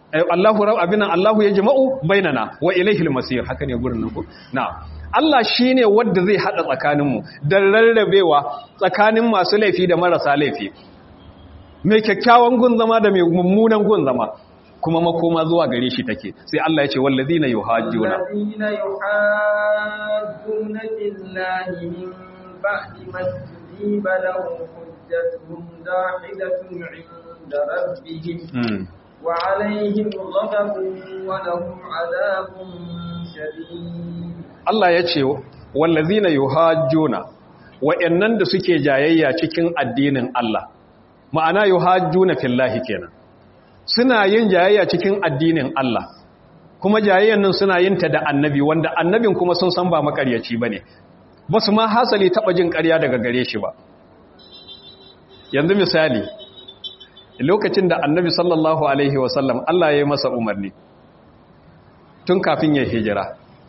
Allahu rab abinan Allahu ya jama'u bainana wa ilaihil masir haka ne gurin nan ko na'am Allah shine wanda zai hada tsakanin mu da rarrabewa tsakanin masu laifi da marasa laifi mai kyakkyawan gun zama da mai mummunan gun zama kuma makoma zuwa gare shi take sai Allah ya ce wallazina yuhajjuna الذين يحاجون في الله من بعد ما استجيب له حجتهم داحلة عند ربهم mm. وعليهم غضب ولهم عذاب شديد Allah ya ce wallazina yuhajjuna wa'annan da suke jayayya cikin addinin Allah ma'ana yuhajjuna fillahi kenan suna yin jayayya cikin addinin Allah kuma jayayyan nan suna yin ta da annabi wanda annabin kuma sun san ba makaryaci bane ba su ma hasali taba jin ƙarya daga gare shi ba yanzu misali lokacin da annabi sallallahu alaihi wasallam Allah ya yi masa umarni tun kafin ya hijira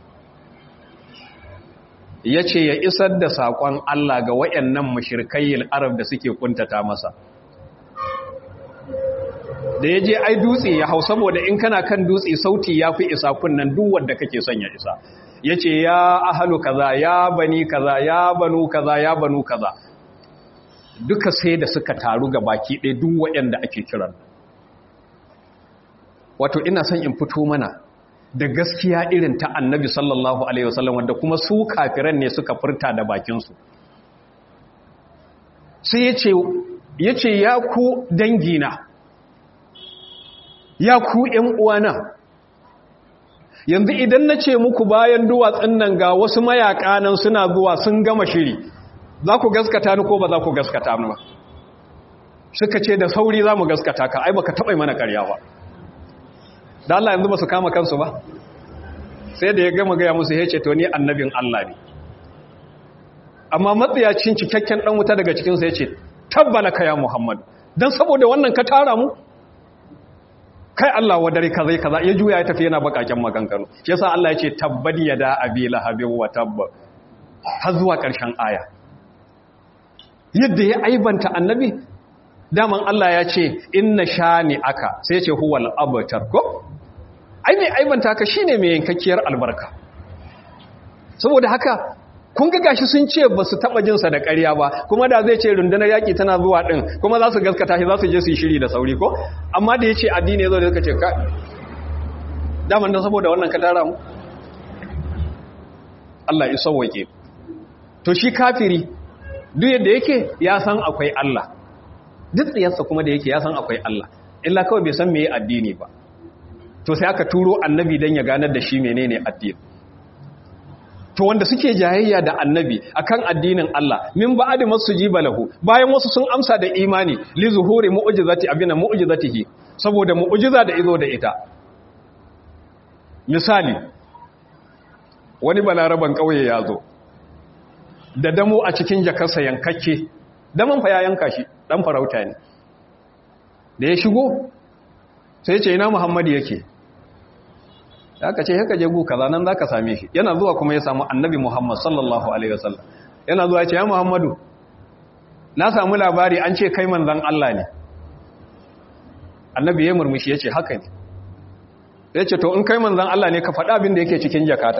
ya ce ya isar da saƙon Allah ga waɗannan mashirkayyar arab da suke kuntata masa da ya je ai dutse ya hau saboda in kana kan dutse sauti ya fi isa kunnan duk wanda kake son ya isa ya ce ya ahalu kaza ya bani kaza ya banu kaza ya banu kaza duka sai da suka taru ga baki ɗaya duk waɗanda ake kiran wato ina son in fito mana da gaskiya irin ta annabi sallallahu alaihi wasallam wanda kuma su kafiran ne suka furta da bakinsu sai ya ce ya ku dangina ya ku ‘yan uwana yanzu idan na ce muku bayan duwatsun nan ga wasu mayaƙa nan suna zuwa sun gama shiri za ku gaskata ni ko ba za ku gaskata ni ba suka ce da sauri za mu gaskata ka ai baka taɓa mana ƙarya ba da Allah yanzu ba su kama kansu ba sai da ya gama gaya musu ya ce to ni annabin Allah ne amma matsayacin cikakken ɗan wuta daga cikinsa ya ce tabbala ka ya Muhammad don saboda wannan ka tara mu kai Allah wa dare kaza kaza ya juya ya tafi yana bakaken maganganu shi yasa Allah ya ce tabbadi ya da abi lahabin wa tabba har zuwa ƙarshen aya yadda ya aibanta annabi daman Allah ya ce inna shani aka sai ce huwal abtar ko ai mai aibanta ka shine mai yankakkiyar albarka saboda haka kun ga gashi sun ce ba su taɓa jinsa da ƙarya ba kuma da zai ce rundunar yaƙi tana zuwa ɗin kuma za su gaskata shi za su je su yi shiri da sauri ko amma da ya ce addini ya zo da suka ce ka daman don saboda wannan ka tara mu Allah ya sauwake to shi kafiri duk yadda yake ya san akwai Allah duk tsiyarsa kuma da yake ya san akwai Allah illa kawai bai san meye addini ba to sai aka turo annabi don ya ganar da shi menene addini to wanda suke jayayya da annabi akan addinin Allah min ba'di masujiba lahu bayan wasu sun amsa da imani li zuhuri mu'jizati abina mu'jizatihi saboda mu'jiza da izo da ita misali wani balaraban kauye ya zo da damo a cikin jakarsa yankakke daman fa ya yanka shi dan farauta ne da ya shigo sai ce ina muhammadu yake aka ce haka je gu kaza nan zaka same shi yana zuwa kuma ya samu annabi Muhammad sallallahu alaihi wasallam yana zuwa ya ce ya Muhammadu na samu labari an ce kai manzon Allah ne annabi ya murmushi yace haka ne yace to in kai manzon Allah ne ka faɗa abin da yake cikin jakata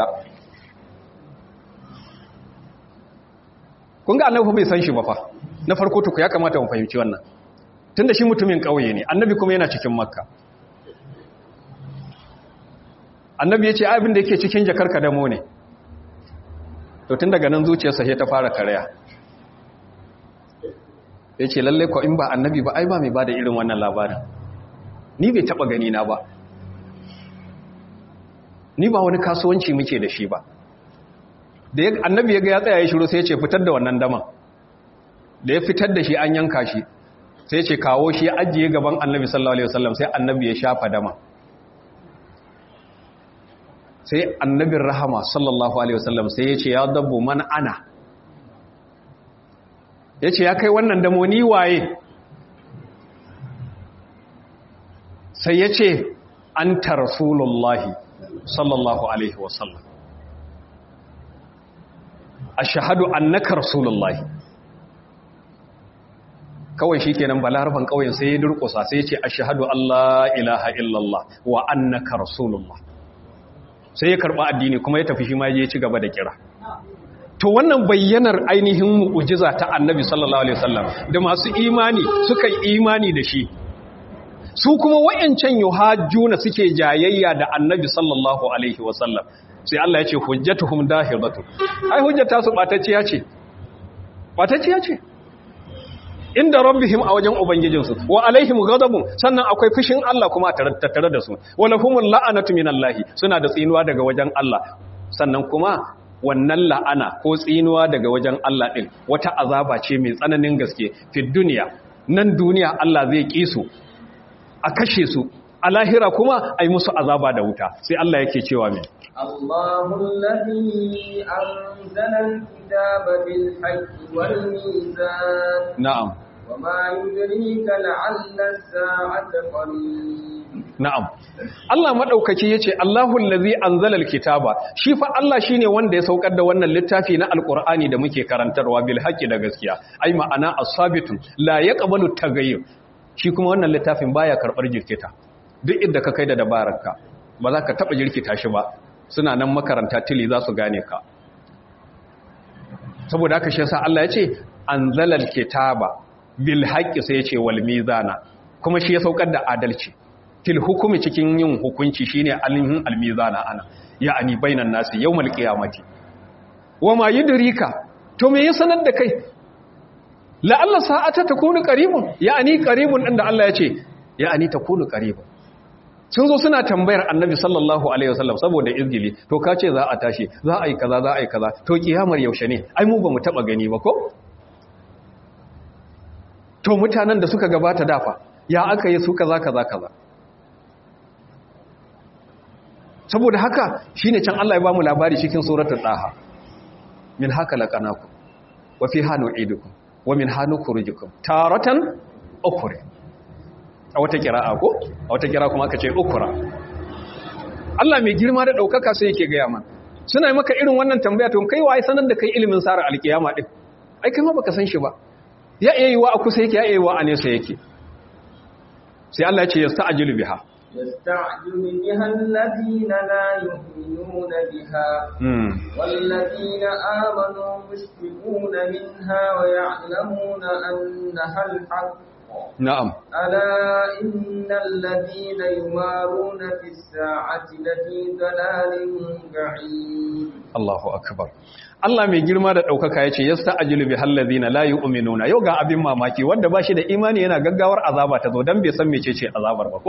kun ga annabi bai san shi ba fa na farko tuku ya kamata mu fahimci wannan tunda shi mutumin kauye ne annabi kuma yana cikin makka annabi ya ce abin da yake cikin jakar kadamo ne to tun daga nan zuciyarsa sai ta fara karaya ya ce lalle ko in ba annabi ba ai ba mai ba da irin wannan labarin ni bai taba gani na ba ni ba wani kasuwanci muke da shi ba da annabi ya ga ya tsaya ya shiru sai ya ce fitar da wannan daman da ya fitar da shi an yanka shi sai ya ce kawo shi ya ajiye gaban annabi sallallahu alaihi wasallam sai annabi ya shafa dama sai annabin rahama sallallahu alaihi wasallam sai ya ce ya dabbo man ana ya ce ya kai wannan damo ni waye sai ya ce an ta rasulullahi sallallahu alaihi wasallam a shahadu annaka rasulullahi kawai shi kenan balarafan ƙauyen sai ya durƙusa sai ya ce ashhadu Allah ilaha illallah wa annaka rasulullah sai ya karɓa addini kuma ya tafi shi ma ya ci gaba da kira to wannan bayyanar ainihin mu'ujiza ta annabi sallallahu alaihi wasallam da masu imani suka yi imani da shi su kuma wayancan yuhajjuna suke jayayya da annabi sallallahu alaihi wasallam sai Allah ya ce hujjatuhum dahiratu ai hujjata su batacciya ce batacciya ce inda rabbihim a wajen ubangijinsu wa alaihim ghadabun sannan akwai fushin Allah kuma tattare da su wala humul la'anatu minallahi suna da tsinuwa daga wajen Allah sannan kuma wannan la'ana ko tsinuwa daga wajen Allah din wata azaba ce mai tsananin gaske fi duniya nan duniya Allah zai ki su a kashe su a lahira kuma ai musu azaba da wuta sai Allah yake cewa mai الله الذي أنزل الكتاب بالحق والميزان na'am وما يدريك لعل الساعة قريب na'am Allah madaukaki yace Allahu allazi anzala alkitaba shi fa Allah shine wanda ya saukar da wannan littafi na alqur'ani da muke karantarwa bil haqqi da gaskiya ai ma'ana as-sabitun la yaqbalu tagayyur shi kuma wannan littafin baya karbar jirkita duk inda ka kai da dabararka ba za ka taba jirkita shi ba suna nan makaranta tili za su gane ka saboda haka shi yasa Allah yace anzala alkitaba bil haqqi sai yace wal mizana kuma shi ya saukar da adalci fil hukumi cikin yin hukunci shine alihin almizana ana ya'ani bainan nasi yawmal qiyamati wama yudrika to me ya sanar da kai la'alla sa'ata takunu qaribun ya'ani qaribun din da Allah ya ce ya'ani takunu qaribun sun zo suna tambayar annabi sallallahu alaihi wasallam saboda izgili to ka ce za a tashi za a yi kaza za a yi kaza to kiyamar yaushe ne ai mu ba mu taba gani ba ko to mutanen da suka gabata dafa ya aka yi su kaza kaza kaza saboda haka shine can Allah ya bamu labari cikin suratul daha min haka laqanakum wa fiha nu'idukum wa min hanu kurujukum taratan ukhra a wata kira'a ko a wata kira kuma aka ce ukhra Allah mai girma da daukaka sai yake ga yaman suna maka irin wannan tambaya to kai wai sanar da kai ilimin sara alkiyama din ai kai ma baka san shi ba ya iya yi wa a kusa yake ya iya yi wa a nesa yake sai Allah ya ce yasta'jilu biha يستعجل بها الذين لا يؤمنون بها mm. والذين آمنوا مشفقون منها ويعلمون أنها الحق na'am ألا إن الذين يمارون في الساعة لفي ضلال بعيد Allahu akbar Allah mai girma da ɗaukaka ya ce yasta'jilu bihal ladina la yu'minuna yau ga abin mamaki wanda ba shi da imani yana gaggawar azaba ta zo dan bai san mecece azabar ba ko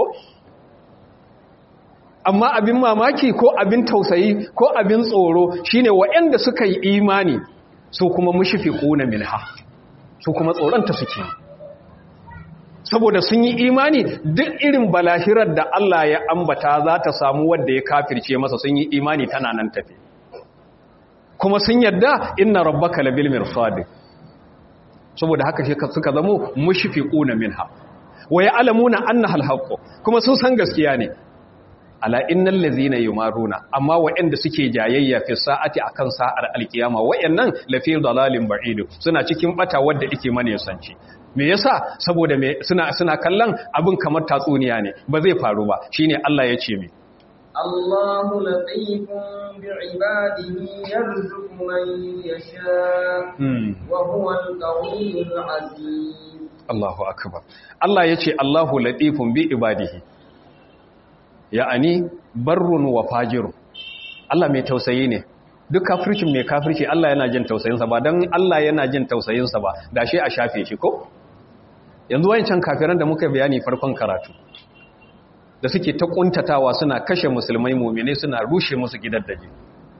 amma abin mamaki ko abin tausayi ko abin tsoro shine waɗanda suka yi imani su kuma mushfiquna minha su kuma tsoronta suke saboda sun yi imani duk irin balahirar da Allah ya ambata za ta samu wanda ya kafirce masa sun yi imani tana nan tafi kuma sun yadda inna rabbaka labil mirsad saboda haka shi suka zamo mushfiquna minha wa ya'lamuna annaha alhaq kuma sun san gaskiya ne ala innal ladzina yumaruna amma waɗanda suke jayayya fi sa'ati akan sa'ar alkiyama wayannan lafi dalalin ba'id suna cikin bata wanda yake mane sanci me yasa saboda me suna suna kallon abin kamar tatsuniya ne ba zai faru ba shine Allah ya ce mi الله لطيف بعباده يرزق من يشاء hmm. وهو القوي العزيز Allahu akbar Allah ya ce Allahu latifun bi ibadihi ya'ani barrun wa fajirun Allah mai tausayi ne duk kafircin mai kafirci Allah yana jin tausayinsa ba don Allah yana jin tausayinsa ba da shi a shafe shi ko yanzu wayancan kafiran da muka bayani farkon karatu da suke ta kuntatawa suna kashe musulmai mu'mine suna rushe musu gidan daji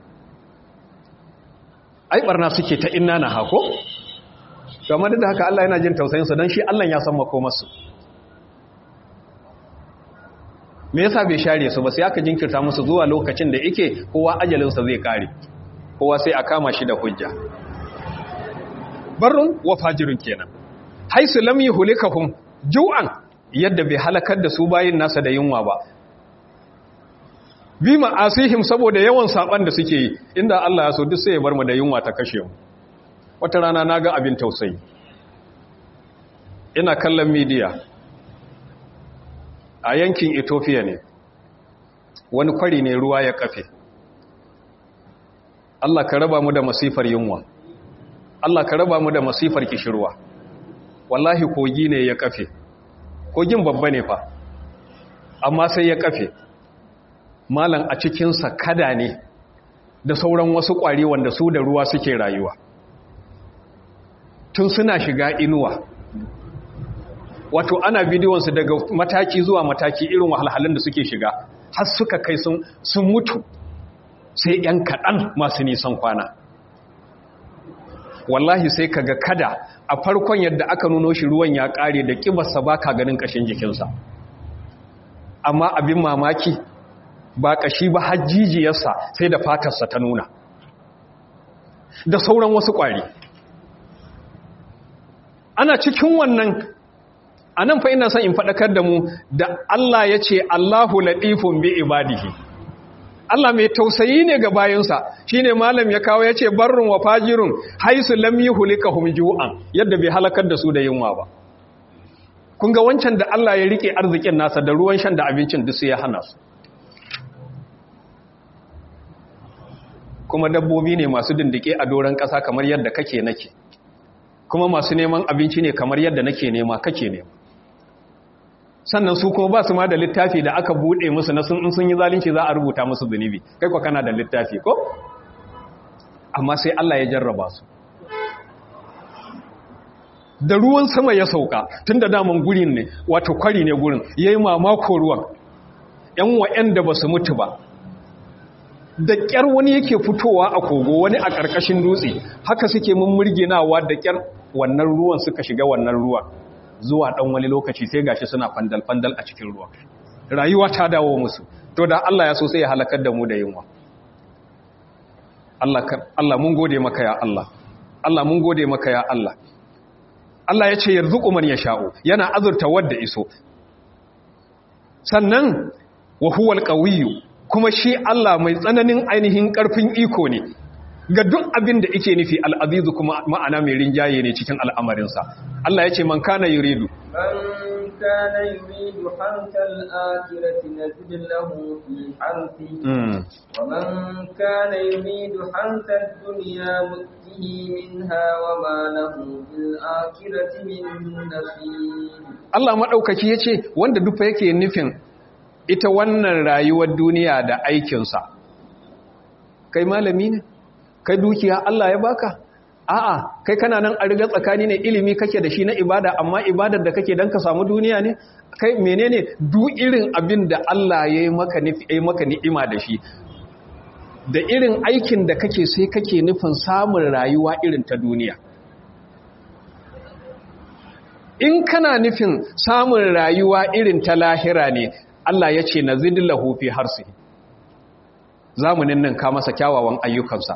ai barna suke ta inna na hako kamar da haka Allah yana jin tausayinsu don shi Allah ya san makomarsu me yasa bai share su ba sai aka jinkirta musu zuwa lokacin da yake kowa ajalinsa zai kare kowa sai a kama shi da hujja barrun wa fajirun kenan haisu lam yuhlikahum ju'an yadda bai halakar da su bayin nasa da yunwa ba bi ma'asihim saboda yawan saban da suke yi inda Allah ya so duk sai ya bar mu da yunwa ta kashe mu wata rana naga abin tausayi ina kallon midiya a yankin ethiopia ne wani kwari ne ruwa ya kafe Allah ka raba mu da masifar yunwa Allah ka raba mu da masifar kishirwa wallahi kogi ne ya kafe kogin babba ne fa amma sai ya kafe malam a cikinsa kada ne da sauran wasu ƙwari wanda su da ruwa suke rayuwa tun suna shiga inuwa wato ana bidiyonsu daga mataki zuwa mataki irin wahalhalun da suke shiga har suka kai sun mutu sai ‘yan kaɗan masu nisan kwana wallahi sai kaga kada a farkon yadda aka nuno shi ruwan ya ƙare da ƙibarsa ba ka ganin ƙashin jikinsa amma abin mamaki ba ƙashi ba hajjijiyarsa sai da fatarsa ta nuna da sauran wasu ƙwari ana cikin wannan a nan fa ina son in faɗakar da mu da Allah ya ce Allahu laɗifun bi ibadihi Allah mai tausayi ne ga bayansa shine malam ya kawo ya ce barrun wa fajirun haisu lam yuhlikahum ju'an yadda bai halakar da su da yunwa ba kun ga wancan da Allah ya rike arzikin nasa da ruwan shan da abincin duk ya hana su kuma dabbobi ne masu dindike a doron ƙasa kamar yadda kake nake kuma masu neman abinci ne kamar yadda nake nema kake nema sannan su kuma ba su ma da littafi da aka buɗe musu na sun sun yi zalunci za a rubuta musu zunubi kai kwa kana da littafi ko amma sai Allah ya jarraba su da ruwan sama ya sauka tun da daman gurin ne wato kwari ne gurin ya yi mamako ruwan ‘yan wa'yan da ba su mutu ba da ƙyar wani yake fitowa a kogo wani a ƙarƙashin dutse haka suke mummurginawa da ƙyar wannan ruwan suka shiga wannan ruwan zuwa ɗan wani lokaci sai gashi suna fandal-fandal a cikin ruwa rayuwa ta dawo musu to da Allah ya so sai ya halakar da mu da yunwa Allah mun gode maka ya Allah Allah mun gode maka ya Allah Allah ya ce yarzuqu man yasha'u yana azurta wanda iso sannan wa huwal qawiyyu kuma shi Allah mai tsananin ainihin karfin iko ne ga duk abin da yake nufi al'azizu kuma ma'ana mai rinjaye ne cikin al'amarinsa Allah ya ce man kana yuridu من كان يريد حرث الآخرة نزد له في حرثه ومن كان يريد حرث الدنيا نؤته منها وما له في الآخرة من نصيب Allah maɗaukaki ya ce wanda dufa yake nufin ita wannan rayuwar duniya da aikinsa kai malami ne kai dukiya Allah ya baka a'a kai kana nan a riga tsakani ne ilimi kake da shi na ibada amma ibadar da kake dan ka samu duniya ne kai menene du irin abin da Allah ya yi maka nufi ya maka ni'ima da shi da irin aikin da kake sai kake nufin samun rayuwa irin ta duniya in kana nufin samun rayuwa irin ta lahira ne Allah ya ce nazidillahu fi harsihi zamanin nan ka masa kyawawan ayyukansa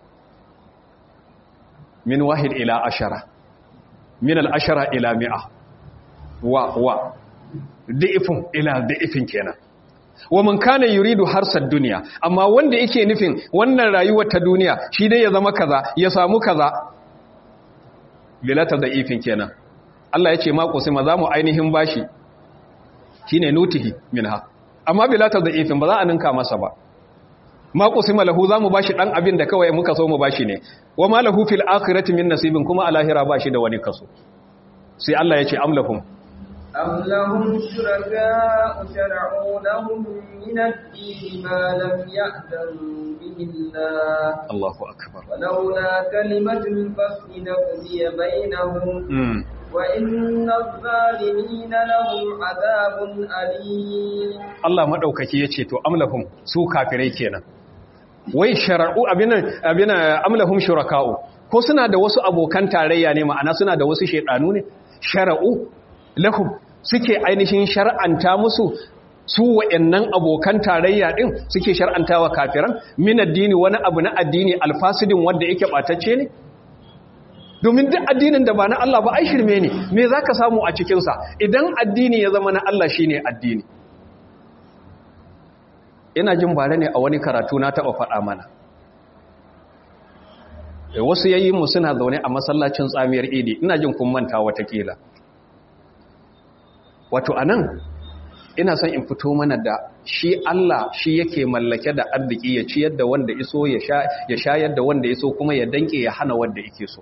min wahid ila ashara min al'ashara ila mi'a wa wa da'ifin ila da'ifin kenan wa man kana yuridu harsar duniya amma wanda yake nufin wannan rayuwar ta duniya shi dai ya zama kaza ya samu kaza bilata da'ifin kenan Allah ya ce ma kusima za mu ainihin bashi shine nutihi minha amma bilata da'ifin ba za a ninka masa ba ma qusima lahu zamu bashi dan abin da kawai muka so mu bashi ne wa ma lahu fil akhirati min nasibin kuma a lahira bashi da wani kaso sai Allah ya ce amlahum am lahum shuraka'u shar'u lahum min ad-din ma lam ya'zan bihi Allah Allahu akbar ولولا كلمة الفصل لقضي بينهم mm. وإن الظالمين لهم عذاب أليم Allah madaukaki yace to amlahum su kafirai kenan wai shar'u abina abina amlahum shuraka'u ko suna da wasu abokan tarayya ne ma'ana suna da wasu shedanu ne shar'u lahum suke ainihin shar'anta musu su wa'annan abokan tarayya din suke shar'antawa kafiran min addini wani abu na addini alfasidin wanda yake batacce ne domin duk addinin da ba na Allah ba ai shirme ne me zaka samu a cikin sa idan addini ya zama na Allah shine addini ina jin bare ne a wani karatu na taba faɗa mana wasu yayi mu suna zaune a masallacin tsamiyar idi ina jin kun manta watakila wato anan ina son in fito mana da shi Allah shi yake mallake da arziki ya ciyar da wanda iso ya sha ya shayar da wanda iso kuma ya danke ya hana wanda yake so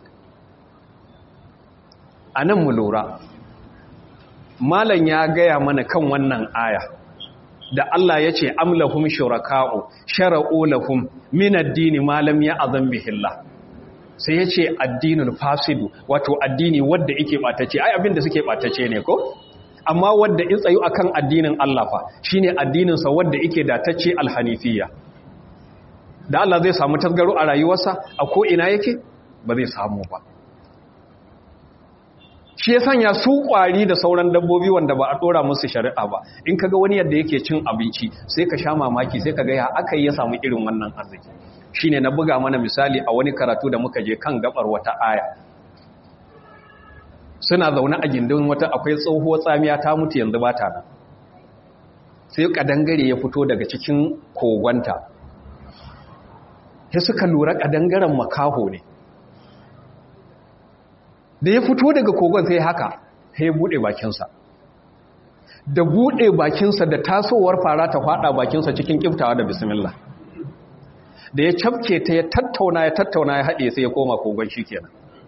anan mu lura malam ya gaya mana kan wannan aya da Allah ya ce amlahum shuraka'u shara'u lahum min ad-dini ma lam ya'zam bihillah sai ya ce addinul fasidu wato addini wanda yake batace ai abinda suke batace ne ko amma wanda in tsayu akan addinin Allah fa shine addinin sa wanda yake datacce alhanifiyya da Allah zai samu tasgaro a rayuwarsa a ko ina yake ba zai samu ba shi ya sanya su kwari da sauran dabbobi wanda ba a dora musu shari'a ba in kaga wani yadda yake cin abinci sai ka sha mamaki sai kaga ya aka yi ya samu irin wannan arziki shine na buga mana misali a wani karatu da muka je kan gabar wata aya suna zaune a gindin wata akwai tsohuwar tsamiya ta mutu yanzu ba ta nan sai kadangare ya fito daga cikin kogonta sai suka lura kadangaren makaho ne da ya fito daga kogon sai haka sai ya bude bakinsa da bude bakinsa da tasowar fara ta fada bakinsa cikin kiftawa da bismillah da ya cafke ta ya tattauna ya tattauna ya haɗe sai ya koma kogon shi kenan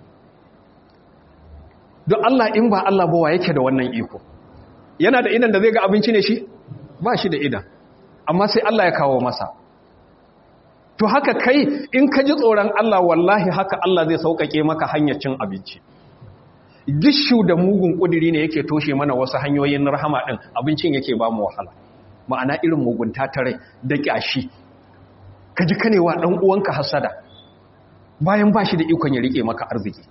don Allah in ba Allah ba wa yake da wannan iko yana da idan da zai ga abinci ne shi ba shi da idan amma sai Allah ya kawo masa to haka kai in ka ji tsoron Allah wallahi haka Allah zai sauƙaƙe maka hanyar cin abinci gishu da mugun ƙudiri ne yake toshe mana wasu hanyoyin rahama ɗin abincin yake ba mu wahala ma'ana irin mugunta ta rai da ƙyashi ka ji kanewa ɗan uwanka hasada bayan ba shi da ikon ya riƙe maka arziki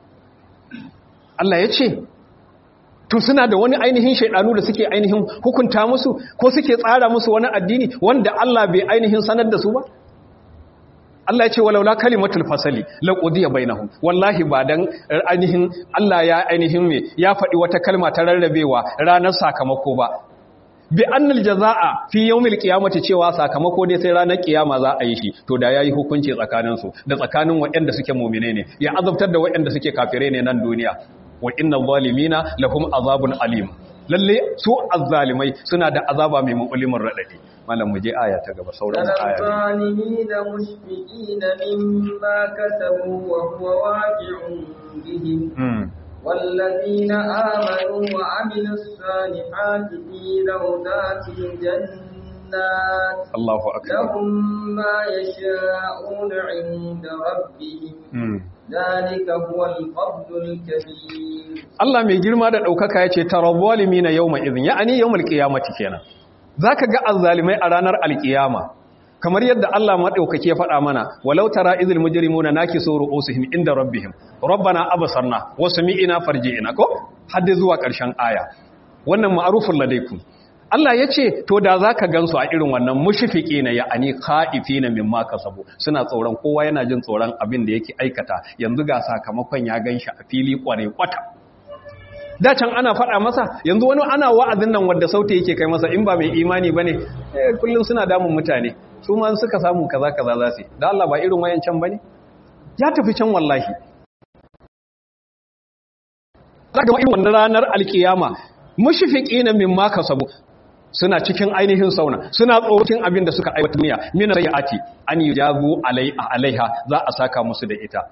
Allah ya ce to suna da wani ainihin shaidanu da suke ainihin hukunta musu ko suke tsara musu wani addini wanda Allah bai ainihin sanar da su ba Allah ya ce walaula kalimatul fasali la qudiya bainahum wallahi ba dan ainihin Allah ya ainihin me ya faɗi wata kalma ta rarrabewa ranar sakamako ba bi annal jazaa fi yawmil qiyamati cewa sakamako dai sai ranar kiyama za a yi shi to da yayi hukunci tsakanin su da tsakanin waɗanda suke mu'mine ne ya azabtar da waɗanda suke kafire ne nan duniya wa innal zalimina lahum azabun alim lalle su azzalimai suna da azaba mai mu'limin radadi malam mu je aya ta gaba sauran aya الظالمين مشفقين مما كسبوا وهو واقع بهم والذين آمنوا وعملوا الصالحات في روضات الجنات الله أكبر لهم ما يشاءون عند ربهم ذلك هو الفضل الكبير Allah mai girma da ɗaukaka ya ce tarawwalimi na yau mai izin ya'ani yau malƙiyamati kenan za ka ga azzalimai a ranar alƙiyama kamar yadda Allah maɗaukaki ya faɗa mana walau tara izil mujrimuna nakisu ru'usihim inda rabbihim rabbana abasarna wa sami'ina farji'ina ko hadda zuwa ƙarshen aya wannan ma'arufun ladaikum Allah ya ce to da za ka gansu a irin wannan mushifiki na ya ani ka'ifi na mimma kasabu suna tsoron kowa yana jin tsoron abin da yake aikata yanzu ga sakamakon ya gan shi a fili kware kwata da can ana faɗa masa yanzu wani ana wa'azin nan wadda sauti yake kai masa in ba mai imani ba ne kullum suna damun mutane su ma suka samu kaza kaza za su da Allah ba irin wayan can ba ne ya tafi can wallahi za ga irin wannan ranar alkiyama mushifiki na mimma kasabu suna cikin ainihin sauna suna tsoron abin da suka aiwata miya min rayati an yujabu alaiha za a saka musu da ita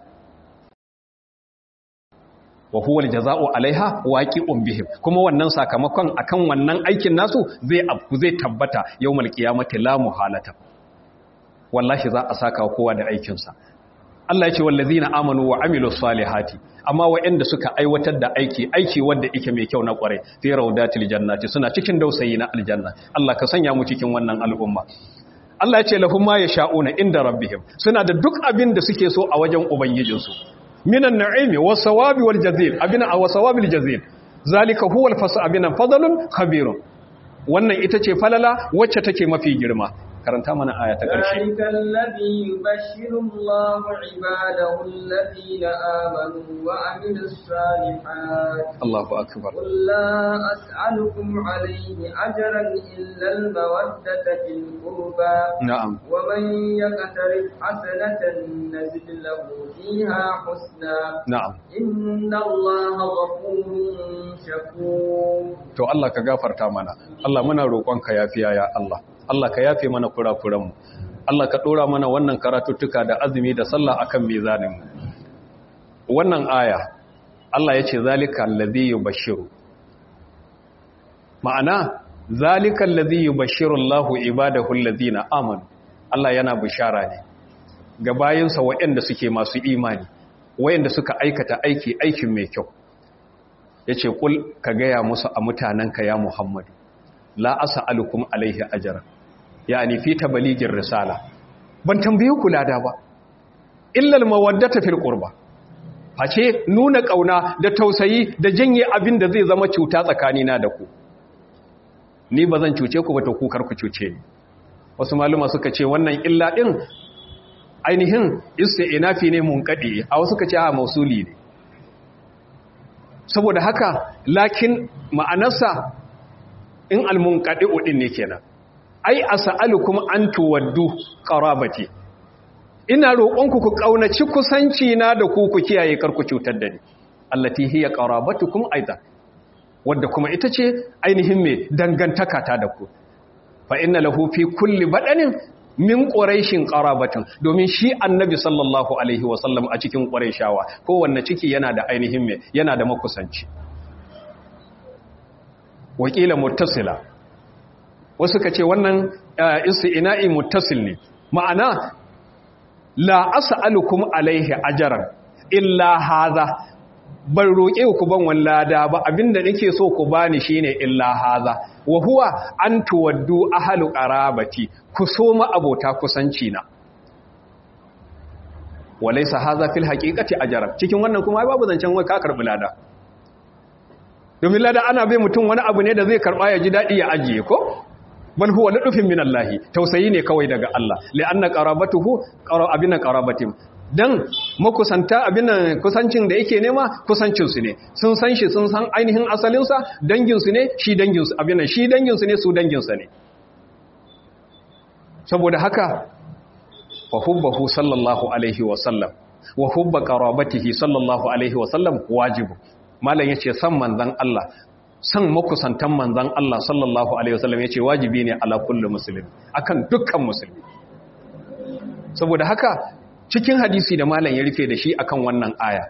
wa huwa aljaza'u alaiha waqi'un bihim kuma wannan sakamakon akan wannan aikin nasu zai afku zai tabbata yawmal qiyamati la muhalata wallahi za a saka kowa da aikin sa Allah ya ce wallazina amanu wa amilus salihati amma waɗanda suka aiwatar da aiki aiki wanda yake mai kyau na kware fi raudatil jannati suna cikin dausayi na aljanna Allah ka sanya mu cikin wannan al'umma Allah ya ce lahum ma yasha'una inda rabbihim suna da duk abin da suke so a wajen ubangijinsu minan na'imi was sawabi wal jazil abina aw sawabil jazil zalika huwal fasu abinan fadlun khabirun wannan ita ce falala wacce take mafi girma karanta mana aya ta ƙarshe ذلك الذي يبشر الله عباده الذين آمنوا وعملوا الصالحات Allahu akbar قل لا أسألكم عليه أجرا إلا المودة في القربى na'am ومن يقترف حسنة نزد له فيها حسنا na'am إن الله غفور شكور to Allah ka gafarta mana Allah muna roƙonka yafiya ya Allah Allah ka yafe mana kurakuranmu Allah ka ɗora mana wannan karatuttuka da azumi da sallah akan mizaninmu wannan aya Allah ya ce zalika allazi yubashshiru ma'ana zalika allazi yubashshiru Allahu ibadahu allazina amanu Allah yana bishara ne ga bayinsa waɗanda suke masu imani waɗanda suka aikata aiki aikin mai kyau ya ce ƙul ka gaya musu a mutanenka ya muhammadu la asa alukum alaihi ajara ya fi tabaligin risala ban tambayi kula da ba illal mawaddata fil qurba face nuna kauna da tausayi da janye abin da zai zama cuta tsakanina da ku ni ba zan cuce ku ba to ku kar ku cuce ni wasu maluma suka ce wannan illa din ainihin isti'nafi ne munqadi a wasu suka ce a mausuli ne saboda haka lakin ma'anarsa in almunqadi'u din ne kenan ai as'alukum an tuwaddu qarabati ina roƙonku ku kaunaci kusanci na da ku ku kiyaye karku cutar da ni allati hiya qarabatukum aidan wadda kuma ita ce ainihin me dangantaka ta da ku fa inna lahu fi kulli badanin min quraishin qarabatun domin shi annabi sallallahu alaihi wasallam a cikin quraishawa kowanne ciki yana da ainihin me yana da makusanci wakila muttasila wasu kace wannan isti'na'i muttasil ne ma'ana la as'alukum alaihi ajran illa hadha ban roƙe ku ban wallada ba abinda nake so ku bani shine illa haza wa huwa an tuwaddu ahlu qarabati ku so ma abota kusanci na walaysa haza fil haqiqati ajran cikin wannan kuma babu zancen wai ka karbi lada domin lada ana bai mutum wani abu ne da zai karba ya ji dadi ya ajiye ko bal huwa ladufin minallahi tausayi ne kawai daga Allah li'anna qarabatuhu qarabina qarabatim dan makusanta abin kusancin da yake nema kusancinsu ne sun san shi sun san ainihin asalinsa danginsu ne shi danginsu abin shi danginsu ne su danginsa ne saboda haka wa hubbahu sallallahu alaihi wa sallam wa hubba qarabatihi sallallahu alaihi wa sallam wajibu malam yace san manzon Allah san makusantan manzon Allah sallallahu alaihi wa sallam yace wajibi ne ala kulli muslim akan dukkan musulmi saboda haka cikin hadisi da malam ya rufe da shi akan wannan aya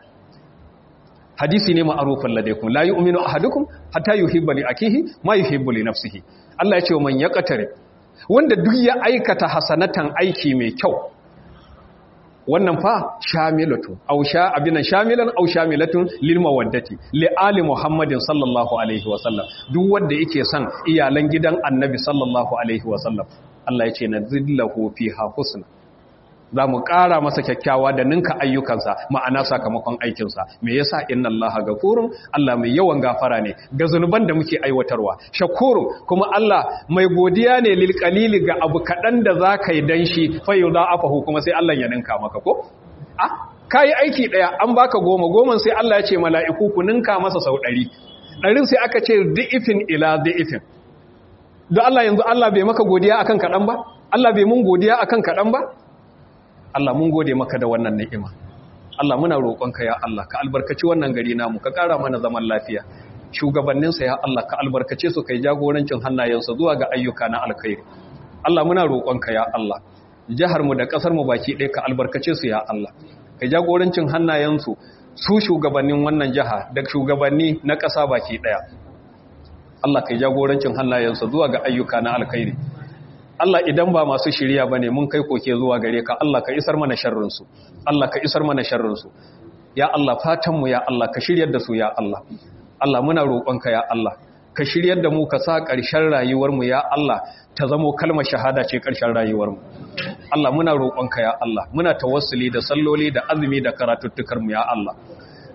hadisi ne ma'arufan ladaikum la yu'minu ahadukum hatta yuhibba li akihi ma yuhibbu li nafsihi Allah ya ce wa man yaqtari wanda duk ya aikata hasanatan aiki mai kyau wannan fa shamilatu aw sha abinan shamilan aw shamilatun lil mawaddati li ali muhammadin sallallahu alaihi wa sallam duk wanda yake son iyalan gidan annabi sallallahu alaihi wa sallam Allah ya ce nazillahu fiha husna za mu ƙara masa kyakkyawa da ninka ayyukansa ma'ana sakamakon aikinsa me yasa inna allaha gafurun Allah mai yawan gafara ne ga zunuban da muke aiwatarwa shakurun kuma Allah mai godiya ne lil qalili ga abu kadan da zaka yi dan shi fa afahu kuma sai Allah ya ninka maka ko ah kai aiki daya an baka goma goman sai Allah ya ce mala'iku ku ninka masa sau 100 ɗarin sai aka ce di'ifin ila di'ifin don Allah yanzu Allah bai maka godiya akan kadan ba Allah bai mun godiya akan kadan ba Allah mun gode maka da wannan ni'ima Allah muna roƙonka ya Allah ka albarkaci wannan gari namu ka ƙara mana zaman lafiya shugabanninsa ya Allah ka albarkace su kai jagorancin hannayensu zuwa ga ayyuka na alkhairi Allah muna roƙonka ya Allah jihar mu da ƙasar mu baki ɗaya ka albarkace su ya Allah kai jagorancin hannayensu su shugabannin wannan jiha da shugabanni na ƙasa baki ɗaya Allah kai jagorancin hannayensu zuwa ga ayyuka na alkhairi Allah idan ba masu shirya ba ne mun kai koke zuwa gare ka Allah ka isar mana sharrinsu Allah ka isar mana sharrinsu ya Allah fatanmu ya Allah ka shiryar da su ya Allah Allah muna roƙonka ya Allah ka shiryar da mu ka sa ƙarshen rayuwarmu ya Allah ta zamo kalmar shahada ce ƙarshen rayuwarmu Allah muna roƙonka ya Allah muna tawassuli da salloli da azumi da karatuttukarmu ya Allah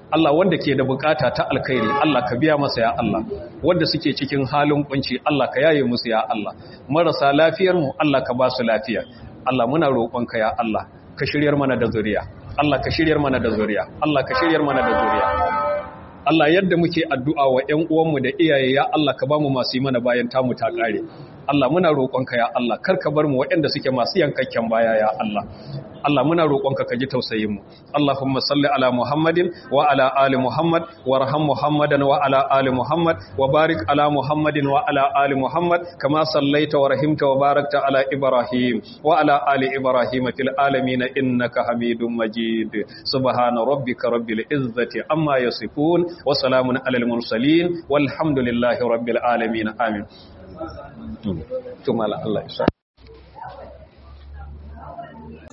Allah wanda ke da bukata ta alkhairi Allah ka biya masa ya Allah wanda suke cikin halin kunci Allah ka yaye musu ya Allah marasa lafiyar mu Allah ka ba su lafiya Allah muna roƙonka ya Allah ka shiryar mana da zuriya Allah ka shiryar mana da zuriya Allah ka shiryar mana da zuriya Allah yadda muke addu'a wa ‘yan uwanmu da iyaye ya Allah ka ba mu masu yi mana bayan tamu ta ƙare. Allah muna roƙonka ya Allah, kar ka bar mu waɗanda suke masu yankakken baya ya Allah. Allah muna roƙonka ka ji tausayinmu. Allahumma salli ala Muhammadin wa ala ali Muhammad wa raham Muhammadan wa ala ali Muhammad wa barik ala Muhammadin wa ala ali Muhammad kama sallaita wa rahimta wa barakta ala Ibrahim wa ala ali Ibrahim fil alamin innaka Hamidum Majid. Subhana rabbika rabbil izzati amma yasifun wa salamun alal mursalin walhamdulillahi rabbil alamin. Amin. Tumala Allah ya